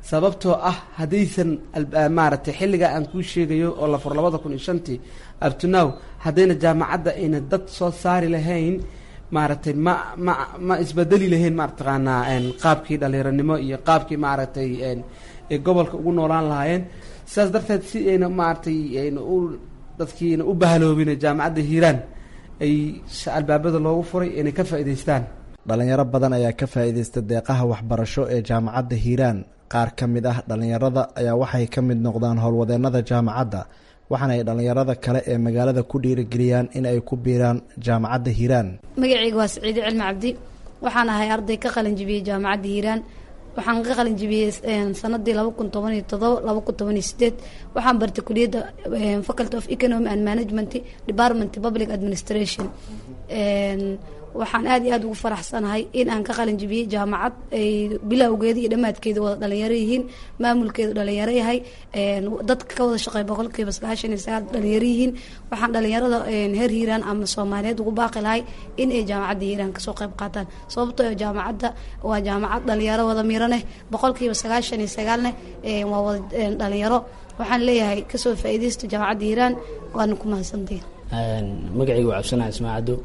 sababtoo ah haddaysan maaragtay xilligaa aan kuu sheegayo oo la furo labada kun iyo shantii abtunow haddayna jaamacadda ayna dad soo saari lahayn maaragtay ma ma ma isbedeli lahayn mataqaanaa qaabkii dhallinyaronimo iyo qaabkii maaragtay ay gobolka ugu noolaan lahaayeen sidaas darteed si ayna maaragtay ayna u dadkiina u bahaloobin jaamacadda hiiraan ay albaabada loogu furay inay ka faa'idaystaan dhalinyaro badan ayaa ka faa'iidaysta deeqaha waxbarasho ee jaamacadda hiiraan qaar ka mid ah dhallinyarada ayaa waxay ka mid noqdaan howlwadeennada jaamacadda waxaana ay dhallinyarada kale ee magaalada ku dhiirigeliyaan in ay ku biiraan jaamacadda hiiraan magacayga waa saciide cilmi cabdi waxaan ahay arday ka qalin jibiyey jaamacadda hiiraan waxaan ka qalin jibiyey sanadii laba kun toban iyo todoba laba kun toban iyo sideed waxaan bartay kuliyadda faculty of economy and management department public administration waxaan aad iyo aad ugu faraxsanahay in aan ka qalin jibiyey jaamacad ay bilowgeeda iyo dhammaadkeeda wada dhalinyaro yihiin maamulkeedu dhalinyaro yahay dadka ka wada shaqeey boqolkiiba sagaashan iyo sagaal dhalinyaro yihiin waxaan dhalinyarada heer hiiraan ama soomaaliyeed ugu baaqi lahay in ay jaamacadda hiiraan kasoo qayb qaataan sababtoo jaamacadda waa jaamacad dhalinyaro wada miraneh boqolkiiba sagaashan iyo sagaalneh waa wada dhalinyaro waxaan leeyahay kasoo faa'iidaysta jaamacadda hiiraan waana ku mahadsantiin magacaygu waa cabsanaha ismaacado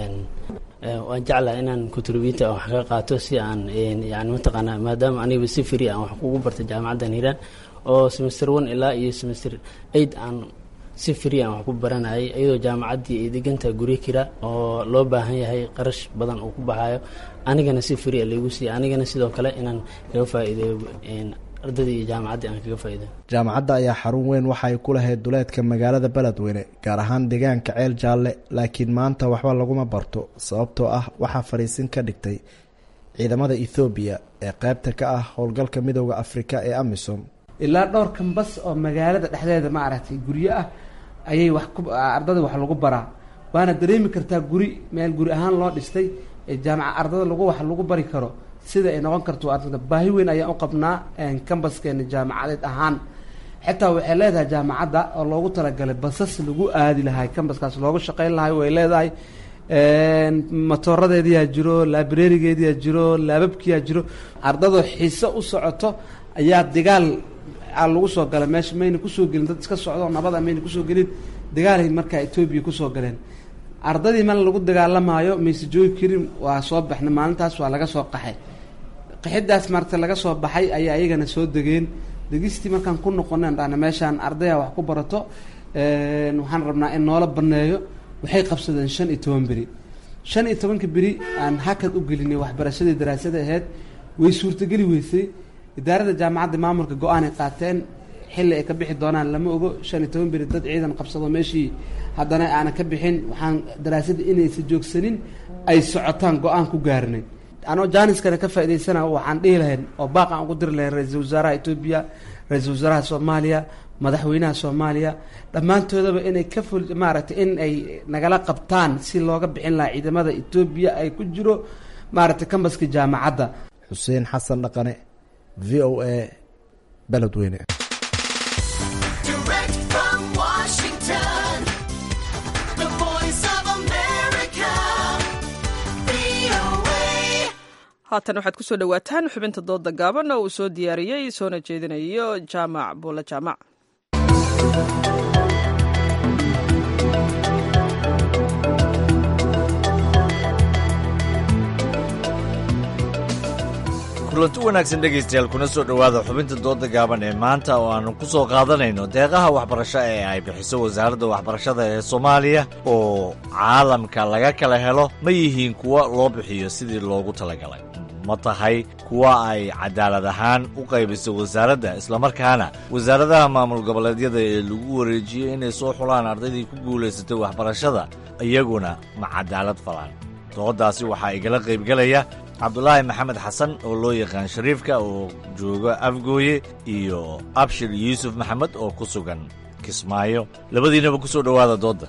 waan jeclaha inaan contributa wax kaga qaato si aan yani mataqaanaa maadaama aniga si free aan wax kugu bartay jaamacaddan hiiraan oo semester one ilaa iyo semester eight aan si free aan wax ku baranayay iyadoo jaamacaddii ay degantaha guryo kira oo loo baahan yahay qarash badan uu ku baxayo anigana si free a laygu siiya anigana sidoo kale inaan kaga faa'iideeyo ardadii iyo jaamacaddii aan kaga faa'iideeyo jaamacadda ayaa xarun weyn waxa ay ku lahayd duleedka magaalada beledweyne gaar ahaan deegaanka ceel jaalle laakiin maanta waxba laguma barto sababtoo ah waxaa fadhiisin ka dhigtay ciidamada ethoobiya ee qaybta ka ah howlgalka midooda afrika ee amisom ilaa dhowr kambas oo magaalada dhexdeeda maaragtay guryo ah ayay wax ku ardada wax lagu baraa waana dareemi kartaa guri meel guri ahaan loo dhistay ee jaamaca ardada lagu wax lagu bari karo sida ay noqon karto ardada baahi weyn ayaan u qabnaa kambaskeena jaamacadeed ahaan xitaa waxay leedahay jaamacadda oo loogu talagalay basas lagu aadi lahay kambaskaas loogu shaqeyn lahay way leedahay matooradeediyaa jiro laabrerigeediyaa jiro laababkiyaa jiro ardadoo xiise u socoto ayaa digaal lagu soo gala meesha mayna kusoo gelin dad iska socdo nabada mayna kusoo gelin dagaalay markaa etoobiya kusoo galeen ardadii mal lagu dagaalamaayo mayse joogi karin waa soo baxnay maalintaas waa laga soo qaxay qaxidaas marta laga soo baxay ayaa iyagana soo degeen degistii markaan ku noqonen dhana meeshaan ardaya wax ku barato waxaan rabnaa in noola baneeyo waxay qabsadeen shan iyo toban beri shan iyo tobanka beri aan hakad u gelinay waxbarashadii daraasada aheyd way suurtageli weysay idaarada jaamacadda maamulka go-aanay qaateen xilli ay ka bixi doonaan lama ogo shan iyo toban beri dad ciidan qabsado meeshii haddana aanan ka bixin waxaan daraasadda inaysa joogsanin ay socotaan go-aan ku gaarnay anoo jaaniskana ka faa'idaysana waxaan dhihi lahayn oo baaq aan ugu diri lahayn ra-iisul wasaaraha etoobiya ra-iisul wasaaraha soomaaliya madaxweynaha soomaaliya dhammaantoodaba inay ka ful maaragtay in ay nagala qabtaan si looga bixin lahaa ciidamada etoobiya ay ku jiro maaragtay kambaska jaamacadda xuseen xasan dhaqane v o a beledweyne haatan waxaad kusoo dhowaataan xubinta dooda gaaban oo uu soo diyaariyey soona jeedinayo jaamac buulle jaamac kulanti wanaagsan dhegaystayaal kuna soo dhowaada xubinta dooda gaaban ee maanta oo aannu ku soo qaadanayno deeqaha waxbarasho ee ay bixiso wasaaradda waxbarashada ee soomaaliya oo caalamka laga kala helo ma yihiin kuwa loo bixiyo sidii loogu talagalay ma tahay kuwa ay cadaalad ahaan u qaybisay wasaaradda islamarkaana wasaaradaha maamul goboleedyada ee lagu wareejiyey inay soo xulaan ardaydii ku guulaysatay waxbarashada iyaguna ma cadaalad falaan dooddaasi waxaa igala qaybgelaya cabdulaahi maxamed xasan oo loo yaqaan shariifka oo jooga afgooye iyo abshir yuusuf maxamed oo ku sugan kismaayo labadiinaba ku soo dhowaada doodda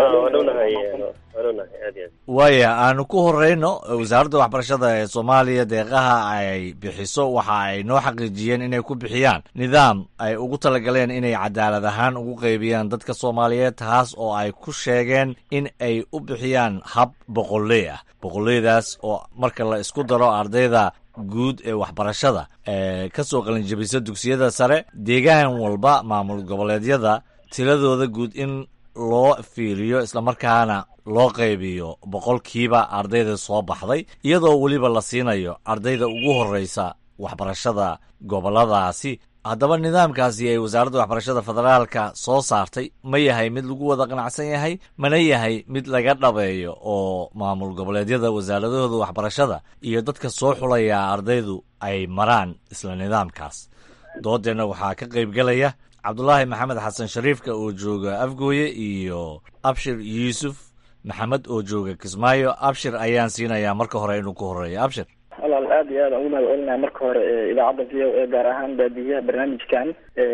waaya aanu ku horeyno wasaaradda waxbarashada ee soomaaliya deeqaha ay bixiso waxa ay noo xaqiijiyeen inay ku bixiyaan nidaam ay ugu talagaleen inay cadaalad ahaan ugu qaybiyaan dadka soomaaliyeed taas oo ay ku sheegeen in ay u bixiyaan hab boqolley ah boqolleydaas oo marka la isku daro ardayda guud ee waxbarashada ee ka soo qalinjabisa dugsiyada sare deegaan walba maamul goboleedyada tiradooda guud in loo fiiriyo islamarkaana loo qaybiyo boqolkiiba ardayda soo baxday iyadoo weliba la siinayo ardayda ugu horreysa waxbarashada gobolladaasi haddaba nidaamkaasi ay wasaaradda waxbarashada federaalka soo saartay ma yahay mid lagu wada qanacsan yahay mana yahay mid laga dhabeeyo oo maamul goboleedyada wasaaradahooda waxbarashada iyo dadka soo xulaya ardaydu ay maraan isla nidaamkaas doodeenna waxaa ka qaybgelaya cabdulaahi maxamed xasan shariifka oo jooga afgooye iyo abshir yuusuf maxamed oo jooga kismaayo abshir ayaan siinayaa marka hore inuu ku horeeyo abshir walaal aad iyo aad aan ugu mahad celinaya marka hore idaacadda v o e gaar ahaan baadiyaha barnaamijkan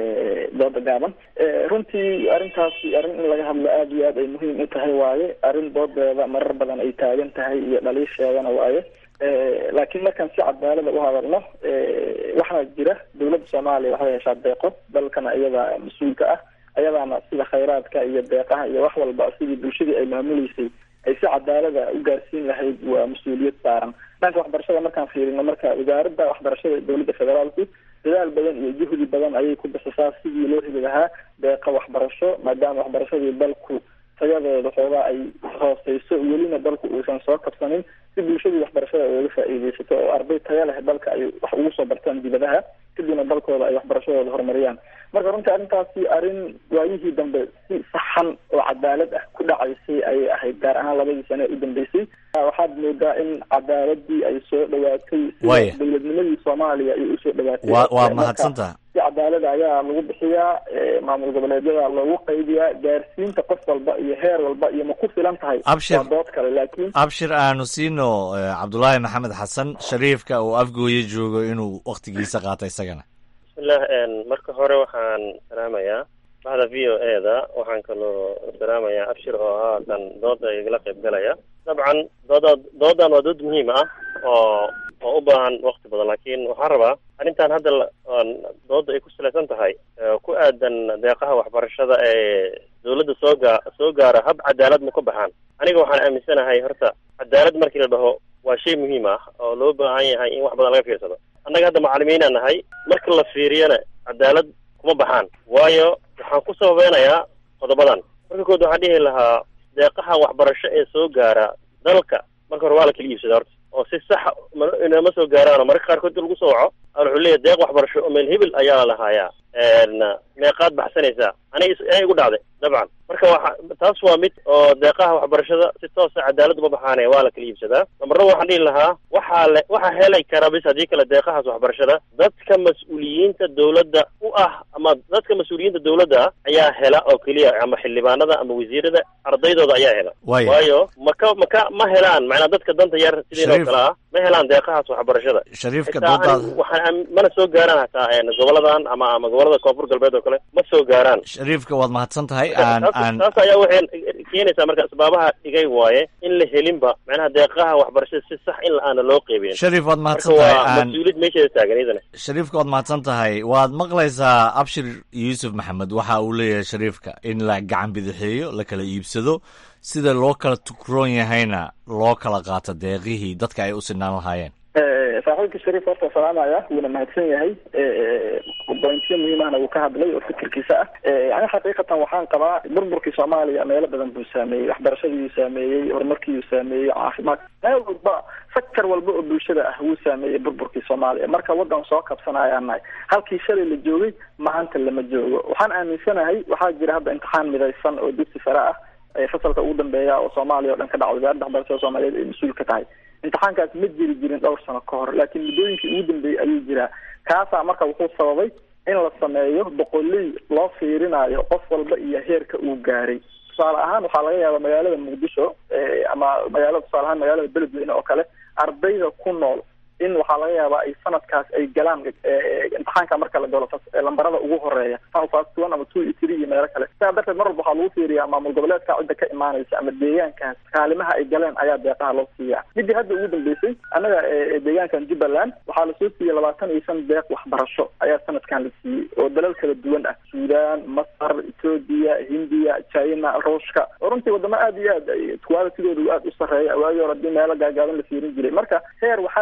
dooda gaaban runtii arrintaasi arrin in laga hadlo aad iyo aad ay muhiim u tahay waaye arrin doodeeda marar badan ay taagan tahay iyo dhaliisheedana waaye laakiin markaan si cadaalada u hadalno waxaa jira dawladda soomaaliya waxay heshaa deeqo dalkana iyada mas-uulka ah ayadaana sida khayraadka iyo deeqaha iyo wax walba sidii bulshadii ay maamuleysay ay si cadaalada u gaarsiin lahayd waa mas-uuliyad saaran dhanka waxbarashada markaan fiirino marka wasaaradda waxbarashada dowladda federaalku dadaal badan iyo juhdi badan ayay ku bixisaa sidii loo heli lahaa deeqa waxbarasho maadaama waxbarashadii dalku tayadeeda xoogaa ay hooseyso welina dalku uusan soo kabsanin si bulshadii waxbarashada ooga faa-iideysato oo arday taya leh dalka ay wax ugu soo bartaan dibadaha kadibna dalkooda ay waxbarashadooda horumariyaan marka runtii arrintaasi arrin waayihii dambe si saxan oo cadaalad ah ku dhacaysay ayay ahayd gaar ahaan labadii sane ee u dambeysay waxaad moodaa in cadaaladii ay soo dhawaatay Waaya. sida dowladnimadii soomaaliya ay usoo dhawaatay waa waa Marka, mahadsantaha si cadaalada ayaa lagu bixiyaa eh, maamul goboleedyada loogu qaybiyaa gaarsiinta qof walba iyo heer walba iyo ma ku filan tahay Abshir. waa dood kale laakiin abshir aanu siino eh, cabdulaahi maxamed xasan shariifka oo afgooye joogo inuu wakhtigiisa qaata isagana bismillah n marka hore waxaan salaamayaa bahda v o e da waxaan kaloo salaamayaa abshir oo ahaa kan dooda igala qayb galaya dabcan dooda doodan waa dood muhiim ah oo oo u baahan waqti badan laakiin waxaan rabaa arrintan hadda la- aan dooda ay ku salaysan tahay ee ku aadan deeqaha waxbarashada ee dawladda soo gaa soo gaara hab cadaalad ma ka baxaan aniga waxaan aaminsanahay horta cadaalad markii la dhaho waa shay muhiim ah oo loo baahan yahay in wax badan laga fiirsado annaga hadda macalimiinaa nahay marka la fiiriyana cadaalad kuma baxaan waayo waxaan ku sababeynayaa qodobadan marka kood waxaan dhihi lahaa deeqaha waxbarasho ee soo gaara dalka marka hore waa la kala iibsada horta oo si saxa ma- inama soo gaaraan oo mararka qaarkood lagu soo waco a wuxuu leeyahay deeq waxbarasho oo meel hebel ayaa la lahaayaa n meeqaad baxsanaysaa aniga is- aniga igu dhacday dabcan marka waxa taas waa mid oo deeqaha waxbarashada si toosa cadaalad uma baxaane waa la kala iibsadaa namarna waxaan dhihi lahaa waxaa le waxaa helay kara bis haddii kale deeqahaas waxbarashada dadka mas-uuliyiinta dowladda u ah ama dadka mas-uuliyiinta dowladda ah ayaa hela oo keliya ama xildhibaanada ama wasiirada ardaydooda ayaa hela Waaya. waayo maka maka ma helaan macnaa dadka danta yar sidiinoo Shariif. kale ah ma helaan deeqahaas waxbarashada shariifka xitaa doodaada ani- waxaan aam- mana soo gaaraan hataa een, goboladan ama ama gobolada koonfur galbeed oo kale ma soo gaaraan shariifka waad mahadsan tahay aan taas aan taas ayaa waxay keenaysaa marka asbaabaha dhigay waaye in la helinba macnaha deeqaha waxbarashada si sax in la-aana loo qeybin Shariif, waad mahadsan Marka tahay. waa Aan- mas-uuliyad meesheeda taagan iyadana shariifka waad mahadsan tahay waad maqlaysaa abshir yuusuf maxamed waxa uu leeyahay shariifka in la gacan bidixeeyo la kala iibsado sida loo kala tukroon yahayna loo kala qaato deeqihii dadka ay u sinaan lahaayeen Eh, saaxiibka shariif horta salaamaya wuuna mahadsan yahay bointiyo muhiimahna wuu ka hadlay oo fikirkiisa ah Eh, ani xaqiiqatan waxaan qabaa burburkii soomaaliya meelo badan buu saameeyey waxbarashadiiyuu saameeyey horumarkiiyuu saameeyey caafimaad meel walba sektor walba oo bulshada ah wuu saameeyey burburkii soomaaliya marka wadan soo kabsanayaan nahay halkii shalay la joogay maanta lama joogo waxaan aaminsanahay waxaa jira hadda imtixaan midaysan oo dugsi sare ah ee fasalka ugu dambeeya oo soomaaliya oo dhan ka dhaca wasaaradda waxbarashada soomaaliyeed ay mas-uul ka tahay imtixaankaas ma jiri jirin dhowr sano ka hor laakiin muddooyinkii ugu dambeeyey ayuu jiraa kaasaa marka wuxuu sababay in la sameeyo boqoley loo fiirinayo qof walba iyo heerka uu gaaray tusaale ahaan waxaa laga yaabaa magaalada muqdisho eh, ama magaalada tusaale ahaan magaalada beledweyne oo kale ardayda ku nool in waxaa laga yaabaa ay sanadkaas ay galaan eh, imtixaanka marka la galo fas- eh, lambarada ugu horeeya fast one ama two iyo three iyo meelo kale sidaa darteed mar walba waxaa lagu fiiriyaa maamul goboleedka cidda ka imaanaysa ama deegaankaas kaalimaha ay galeen ayaa deeqaha loo siiyaa midii hadda ugu dambeysay annaga eh, deegaankan jubbaland waxaa lasoo siiyey labaatan iyo shan deeq waxbarasho ayaa sanadkan la siiyey oo dalal kala duwan ah suudaan masar etoobiya hindiya china ruushka oo runtii wadamo aada iyo aad ay qualitigooda aada u sarreeya waagii hore hadii meelo gaagaaban la fiirin jiray marka heer waxaa jiray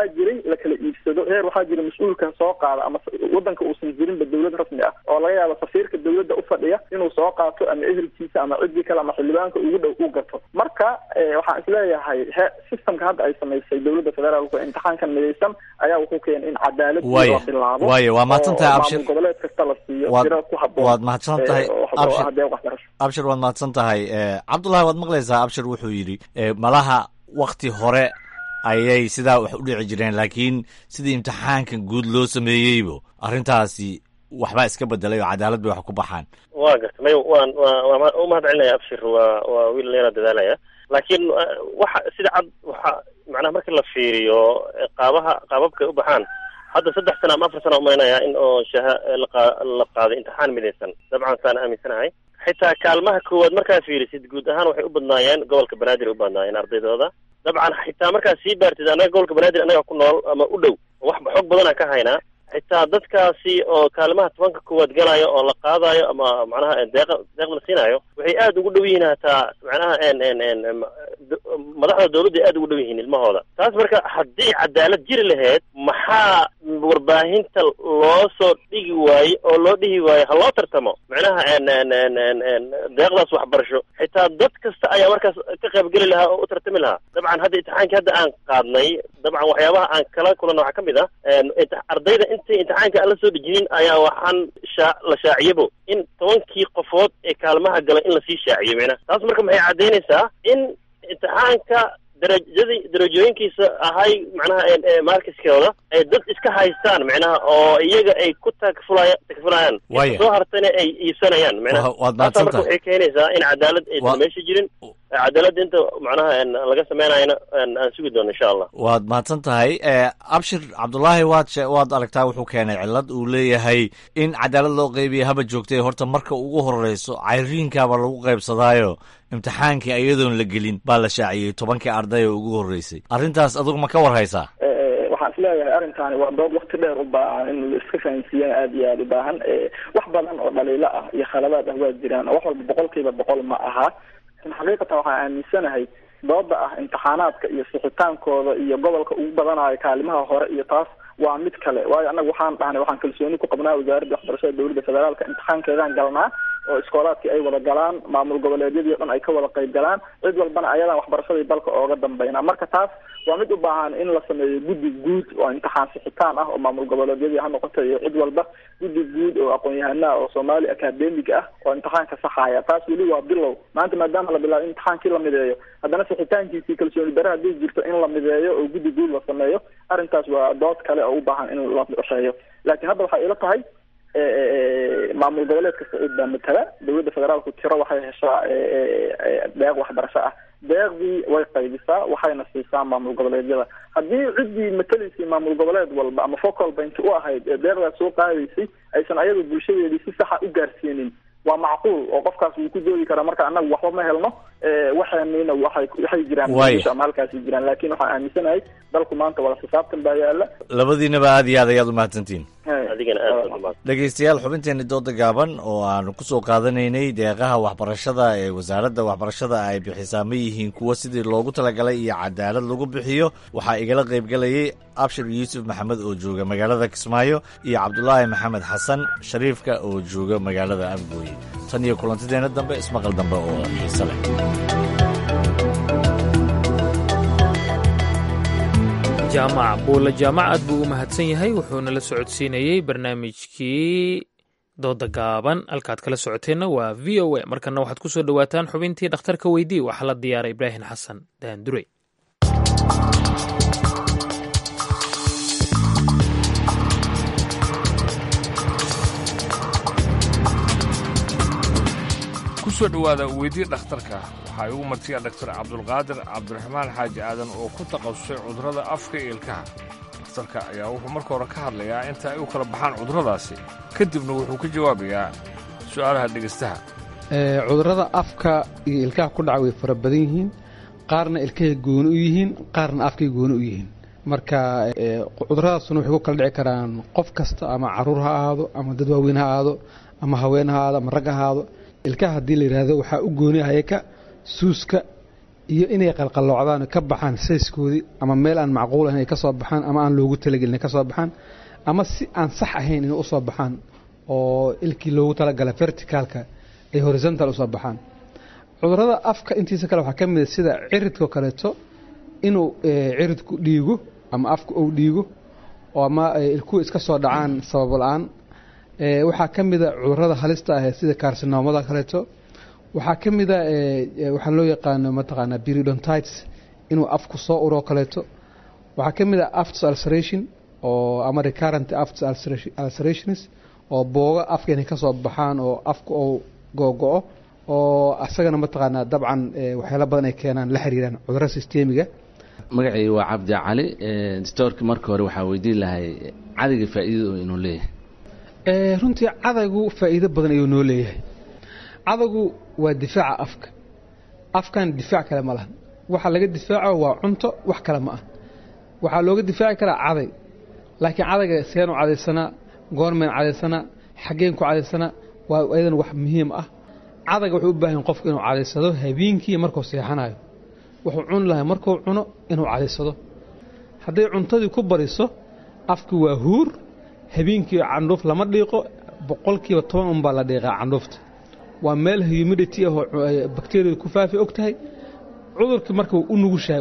la kala iibsado heer waxaa jira mas-uulkan soo qaada ama wadanka uusan jirinba dawlad rasmi ah oo laga yaabo safiirka dawladda ufadhiya inuu soo qaato ama ehelkiisa ama ciddii kale ama xildhibaanka ugu dhow u gato marka waxaan isleeyahay he systemka hadda ay samaysay dawladda federaalku imtixaankan midaysan ayaa wuxuu keenay in cadaalad la bilaabo waaya waa mahadsan tahay abshir maamul goboleed kasta la siiyo Waad- tiro ku haboon waad mahadsan tahay oo Abshir. ah deeq waxbarasho abshir waad mahadsan tahay Eh, cabdullahi waad maqlaysaa abshir wuxuu yidhi eh, malaha wakti hore ayay sidaa wax u dhici jireen laakiin sidii imtixaankan guud loo sameeyeybo arrintaasi waxbaa iska bedelay oo cadaalad bay wax ku baxaan waa garta may waan waa waa u mahad celinaya abshir waa waa wiil leena dadaalaya laakiin eh, waxa sida cad waxa macnaha marka la fiiriyo eh, qaabaha qaababka ay u baxaan hadda saddex sana ama afar sana umaynaya in oo shaha eh, la qaa- la qaaday imtixaan midaysan dabcan saan aaminsanahay xitaa kaalmaha koowaad markaa fiirisid guud ahaan waxay u badnaayeen gobolka banaadir ay u badnaayeen ardaydooda dabcan xitaa markaa sii baartid annaga gobolka banaadir annaga ku nool ama u dhow wax xoog badan aan ka haynaa xitaa dadkaasi oo kaalimaha tobanka koowaad galaayo oo la qaadayo ama macnaha deeqa deeq la siinaayo waxay aada ugu dhow yihiin hataa macnaha en en en em, d- madaxda dawladda ay aada ugu dhow yihiin ilmahooda taas marka haddii cadaalad jiri lahayd maxaa warbaahinta loo soo dhigi waaye oo loo dhihi waaye ha loo tartamo macnaha en en en en en deeqdaas waxbarasho xitaa dad kasta ayaa markaas ka qaybgeli lahaa oo u tartami lahaa dabcan hadda imtixaankii hadda aan qaadnay dabcan waxyaabaha aan kala kulanno waxaa ka mid ah en imti- ardayda intay imtixaanka aan la soo dejinin ayaa waxaan shaa la shaaciyabo in tobankii qofood ee kaalmaha gala in lasii shaaciyo macnaha taas marka maxay caddaynaysaa in imtixaanka darajadii darajooyinkiisa ahay macnaha en- ee markiskooda ay dad iska haystaan macnaha oo iyaga ay ku takfulaya takfulayaan Waaya. inta soo hartana ay iibsanayaan macnaha Wa- waad taasa mahadsan marka tahay. waxay keenaysaa in cadaalad Wa- aysan meesha jirin cadaaladda inta macnaha en laga sameynayana en aan sugi doono insha allah waad mahadsan tahay Eh, abshir cabdullaahi waad she- waad aragtaa wuxuu keenay cillad uu leeyahay in cadaalad loo qeybiya haba joogtay horta marka ugu horeyso cayriinkaaba lagu qaybsadaayo imtixaankii iyadoon la gelin baa la shaaciyey tobankii arday oo ugu horeysay arrintaas adigu ma ka war haysaa Eh, waxaan isleeyahay arrintaani waa dood wakti dheer u baahan in la iska fahansiiyana aada iyo aada u baahan Eh, wax badan oo dhaliilo ah iyo khaladaad ah waa jiraan oo wax walba boqolkiiba boqol ma aha lakin xaqiiqatan waxaan aaminsanahay dooda ah imtixaanaadka iyo sixitaankooda iyo gobolka ugu badanayo kaalimaha hore iyo taas waa mid kale waayo annaga waxaan dhahnay waxaan kalsooni ku qabnaa wasaaradda waxbarashada dowladda federaalka imtixaankeedaan galnaa oo iskoolaadkii ay wada galaan maamul goboleedyadii o dhan ay ka wada qayb galaan cid walbana ayadaan waxbarashadii dalka ooga dambeynaa marka taas waa mid u baahan in la sameeyo guddi guud oo imtixaan sixitaan ah oo maamul goboleedyadii ha noqoto iyo cid walba guddi guud oo aqoon-yahana oo soomaali academic ah oo imtixaanka saxaya taas weli waa bilow maanta maadaama la bilaabo in imtixaankii la mideeyo haddana sixitaankiisii kalsooni dare haddii jirto in la mideeyo oo guddi guud la sameeyo arrintaas waa dood kale oo u baahan in la qorsheeyo laakiin hadda waxay ila tahay eh, eh, eh, maamul goboleed kasta cid baa matala dowladda federaalku tiro waxay heshaa eh, eh, eh, deeq waxbarasho ah deeqdii way qaybisaa waxayna siisaa maamul goboleedyada haddii ciddii matalaysay maamul goboleed walba ama focal point u ahayd ee deeqdaas soo qaadaysay aysan ayaga bulshadeedii si saxa u gaarsiinin waa macquul oo qofkaas wuu ku doodi karaa marka annaga waxba ma helno eh, waxaanina waxay waxay jiraan Waaya. bulsha ama halkaasi jiraan laakiin waxaan aaminsanahay dalku maanta wada xisaabtan baa yaala labadiinaba aad iyo aad ayaad u mahadsantihiin adigana aad baad umahad dhegeystayaal xubinteeni dooda gaaban oo aanu ku soo qaadanaynay deeqaha waxbarashada ee wasaaradda waxbarashada ay bixisaa ma yihiin kuwo sidii loogu talagalay iyo cadaalad lagu bixiyo waxaa igala qaybgelayay abshir yuusuf maxamed oo jooga magaalada kismaayo iyo cabdulaahi maxamed xasan shariifka oo jooga magaalada afgooye tan iyo kulantideena dambe ismaqal dambe oo xiise leh jaamac buulle jaamac aad buu u mahadsan yahay wuxuuna la socodsiinayey barnaamijkii dooda gaaban halkaad kala socoteenna waa v o a markana waxaad ku soo dhowaataan xubintii dhakhtarka weydii waxaa la diyaaray ibraahim xasan daandurey ku soo dhowaada weydii dhakhtarka waxaa igu martiya dhaktar cabdulqaadir cabdiraxmaan xaaji aadan oo ku takhasusay cudurrada afka iyo ilkaha dhakhtarka ayaa wuxuu marka hore ka hadlayaa inta ay u kala baxaan cudurradaasi kadibna wuxuu ka jawaabayaa su'aalaha dhegaystaha Ee, cudurrada afka iyo ilkaha ku dhaca way fara badan yihiin qaarna ilkahay gooni u yihiin qaarna afkay gooni u yihiin marka ee, cudurradaasuna waxay ku kala dhici karaan qof kasta ama caruur ha ahaado ama dad waaweyn ha ahaado ama haween ha ahaado ama rag ha ahaado ilkaha haddii la yidhaahdo waxaa u gooni ayaka suuska iyo inay qalqaloocdaan ka baxaan sayskoodii ama meel aan macquul ahayn ay ka soo baxaan ama aan loogu talagelin ay ka soo baxaan ama si aan sax ahayn inay usoo baxaan oo ilkii loogu talagalay verticalka ay horizontal usoo baxaan cudurada afka intiisa kale waxaa ka mid a sida ciridkao kaleeto inuu ciridku dhiigo ama afka uu dhiigo oo ama ilkuhu iska soo dhacaan sabab la-aan waxaa ka mid a cudurada halista ah sida karsinoomada kaleeto waxaa ka mid a waxaa loo yaqaano mataqaanaa periodontites inuu afku soo uroo kaleeto waxaa ka mid a afts ulceration oo ama recurrent afts ulcerations oo booga afka inay kasoo baxaan oo afka uu googo-o oo asagana mataqaanaa dabcan waxyaala badan ay keenaan la xiriiraan cudurada sistemiga magacayga waa cabdi cali storka marka hore waxaa weydiin lahay cadiga faa'iidada inuu leeyahay runtii cadaygu faa'iido badan ayuu noo leeyahay cadaygu waa difaaca afka afkan difaac kale ma lahan waxa laga difaaco waa cunto wax kale ma ah waxaa looga difaaci karaa caday laakiin cadayga seenu cadaysanaa goormeen cadaysanaa xaggeen ku cadaysanaa waa ayadan wax muhiim ah cadayga wuxuu u baahan qofku inuu cadaysado habeenkii markuu seexanayo wuxuu cuni lahay markuu cuno inuu cadaysado hadday cuntadii ku bariso afki waa huur habeenkii candhuuf lama dhiiqo boqolkiiba toban unbaa la dhiiqaa candhuufta waa meel humidity ahoo bakteriyada ku faafi og tahay cudurkii marka way u nugushahay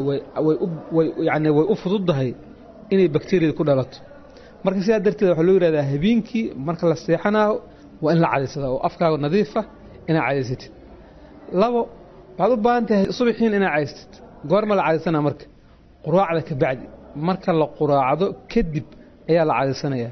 yani way u fududdahay inay bakteriyada ku dhalato marka sidaa darteed waxaa loo yihahdaa habeenkii marka la seexanayo waa in la cadaysada oo afkaaga nadiifa inaad cadaysatid labo waxaad u baahan tahay subaxiin inaad cadaysatid goorma la cadaysana marka quraacda ka bacdi marka la quraacdo kadib ayaa la cadaysanayaa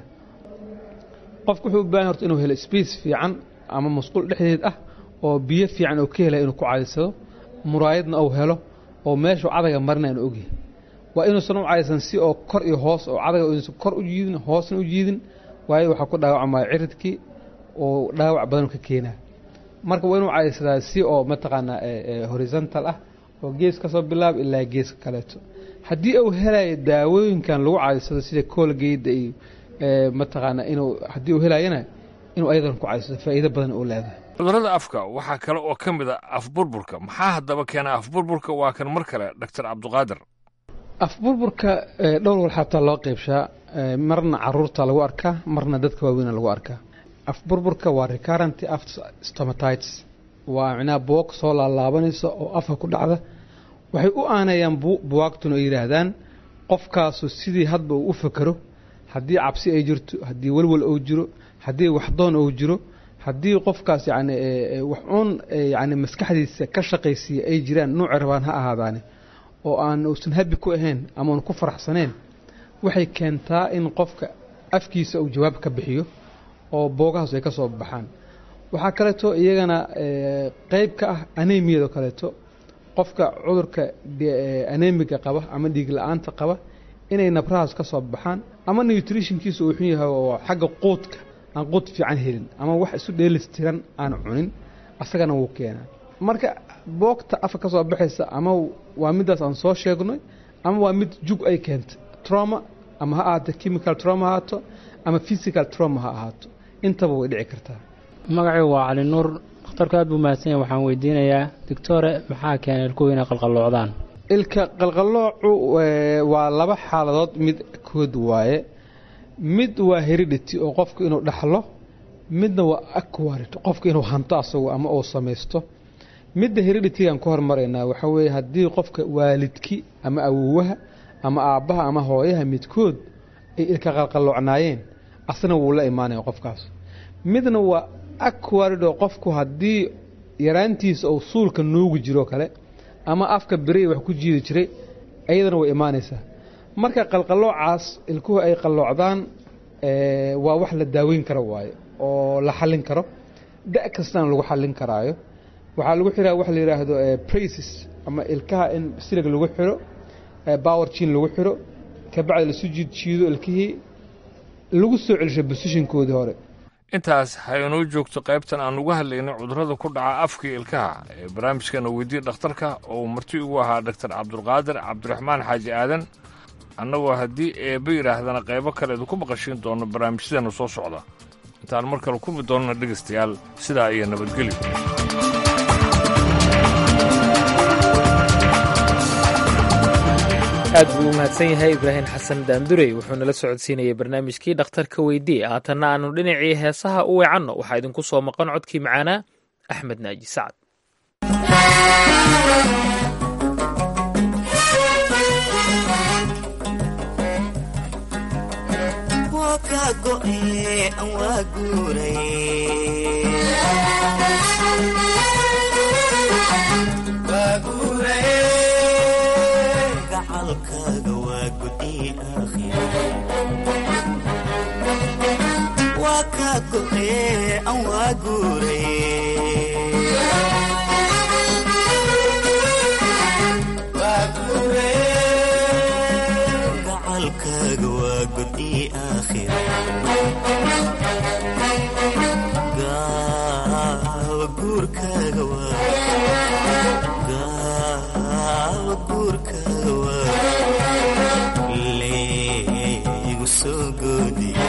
qofku wuxuu u baahan horta inuu helo space fiican ama masquul dhexdeed ah oo biyo fiican oo ka hela inuu ku cadaysado muraayadna uu helo oo meeshuu cadaga marina inuu ogyahay waa inuusan u cadaysan si oo kor iyo hoos oo cadaga inuusan kor u jiidin hoosna u jiidin waayo waxaa ku dhaawacmaya ciridkii oo dhaawac badan ka keenaa marka waa inuu cadaysadaa si oo mataqaanaa horizontal ah oo gees ka soo bilaab ilaa geeska kaleeto haddii uu helayo daawooyinkan lagu cadaysado sida koolgeyda iyo mataqaanaa inuu haddii uu helayana inuu ayadan ku cadaysado faa'iido badan uu leedahay cudurrada afka waxaa kale oo ka mid a afburburka maxaa haddaba keena afburburka waa kan mar kale doctor cabdiqaadir afburburka dhowr wal xataa loo qeybshaa marna caruurta lagu arkaa marna dadka waaweyna lagu arkaa afburburka waa recurrent aft stomatites waa micnaha buwag soo laalaabanaysa oo afka ku dhacda waxay u aanayaan buwaagtuna oo yidhaahdaan qofkaasu sidii hadba uu u fakero haddii cabsi ay jirto haddii welwel uu jiro haddii waxdoon uu jiro haddii qofkaas yani wax uun yani maskaxdiisa ka shaqaysiiya ay jiraan nuuci rabaan ha ahaadaane oo aan uusan habi ku ahayn ama uun ku faraxsaneen waxay keentaa in qofka afkiisa uu jawaab ka bixiyo oo boogahaas ay ka soo baxaan waxaa kaleeto iyagana qeyb ka ah anemiyado kaleeto qofka cudurka anemiga qaba ama dhiig la-aanta qaba inay nabrahaas ka soo baxaan ama nutritionkiisa uu xun yahay oo xagga quudka aan quud fiican helin ama wax isu dheelistiran aan cunin asagana wuu keenaa marka boogta afka ka soo baxaysa ama waa midaas aan soo sheegnay ama waa mid jug ay keentay trauma ama ha ahaato chemical trauma ha ahaato ama physical trauma ha ahaato intaba way dhici kartaa magacaygu waa cali nuur dhakhtarku aad buu mahadsan yahay waxaan weydiinayaa doctore maxaa keenay ilkuhu inay qalqalloocdaan ilka qalqalloocu waa laba xaaladood mid kood waaye mid waa heredity oo qofku inuu dhaxlo midna waa aquarid qofku inuu hanto asagu ama uu samaysto midda hereditigaan ku hormaraynaa waxaa weeye haddii qofka waalidki ama awowaha ama aabbaha ama hooyaha midkood ay ilka qalqalloocnaayeen asna wuu la imaanaya qofkaas midna waa aquarid oo qofku haddii yaraantiisa uu suulka nuugi jiro kale ama afka beriya wax ku jiidi jiray ayadana way imaanaysaa marka qalqalloocaas ilkuhu ay qalloocdaan waa wax la daaweyn karo waaye oo la xallin karo da' kastana lagu xallin karaayo waxaa lagu xiraa waxa la yidhaahdo braces ama ilkaha in silig lagu xiro power jin lagu xiro kabacdi lasu jiid jiido ilkihii lagu soo celisho bosishinkoodii hore intaas ha inoo joogto qaybtan aan uga hadlaynay cudurrada ku dhaca afka ilkaha ee barnaamijkana weydiye dhakhtarka oo uu marti ugu ahaa doctor cabdulqaadir cabdiraxmaan xaaji aadan annagoo haddii eebba yidhaahdana qaybo kale idinku maqashiin doono barnaamijyadeena soo socda intaan mar kale kulmi doonana dhegaystayaal sidaa iyo nabadgelyo aad buu u mahadsan yahay ibraahim xasan daandurey wuxuu nala socodsiinayay barnaamijkii dhakhtarka weydii haatanna aanu dhinacii heesaha u weecanno waxaa idinku soo maqan codkii macaanaa axmed naaji sacad gacalkaaga waa gudi aakhira gaawa guurkaaga gaawa guurkaaga waa leegu soo goodiye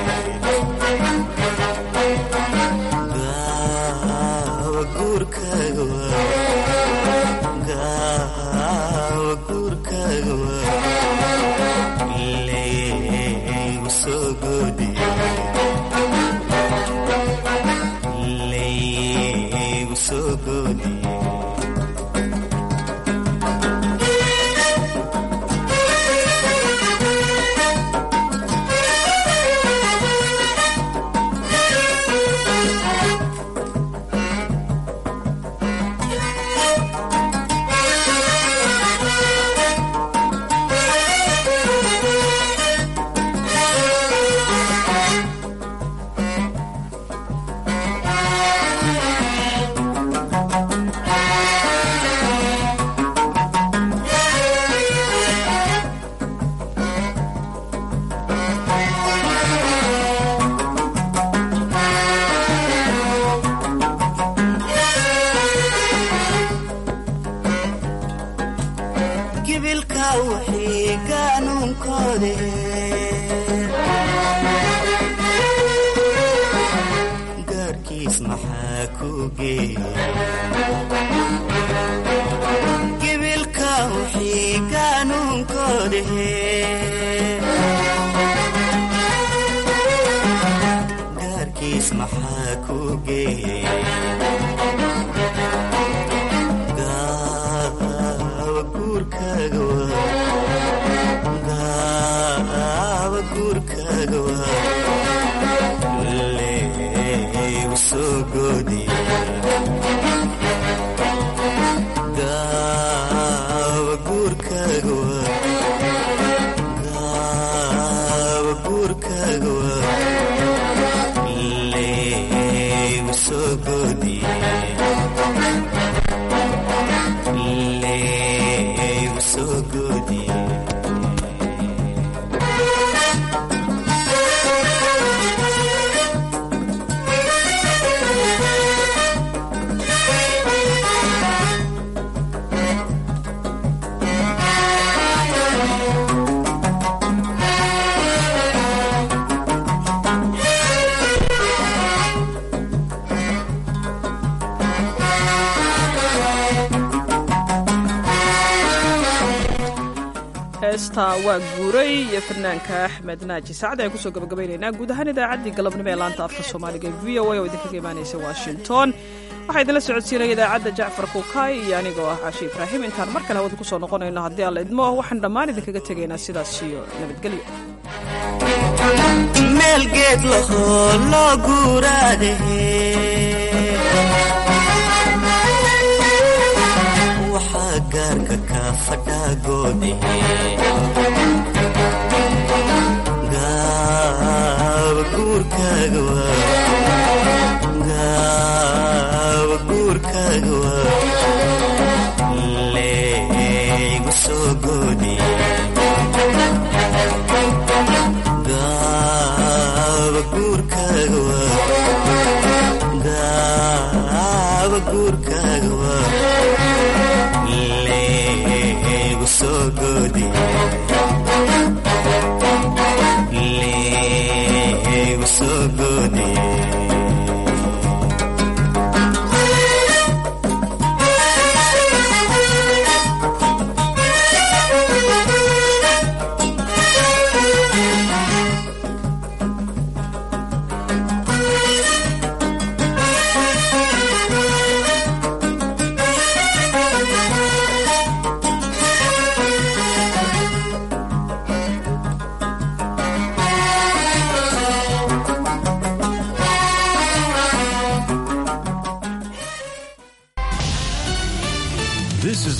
gaawa guurkaaga waa gaawa guurkaaga waa leegu soo goodiye leegu soo goodiye gibilka wixii qaanuunkoode gaarkiis maxaa ku geeya gibilka wixii qaanuunkoode gaarkiis maxaa ku geeya gaawa guurkaaga waa gaawa guurkaaga waa leegu soo goodiye gaawa guurkaaga waa gaawa guurkaaga waa leegu soo goodiye leegu soo goodiye heesta waa guuray iyo fanaanka axmed naaji sacad ayaan kusoo gabagabaynaynaa guud ahaan idaacaddii galabnimo ee laanta afka soomaaliga v o a oo idinkaga imaanaysa washington waxaa idinla socodsiinaya idaacadda jacfar kuukay iyo anigoo ah caashi ibraahim intaan mar kale hawada kusoo noqonayno haddii alla idmo waxaan dhammaan idinkaga tegaynaa sidaas iyo nabadgelyo meel geed lahoo loo guuraade waxaa gaarka ka fadhaa goode gaawa guurkaaga waa gaawa guurkaaga waa leegu soo goodiye gaawa guurkaaga waa gaawa guurkaaga waa leegu soo goodiye leegu soo goodiye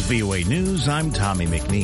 VOA News, I'm Tommy McNeil.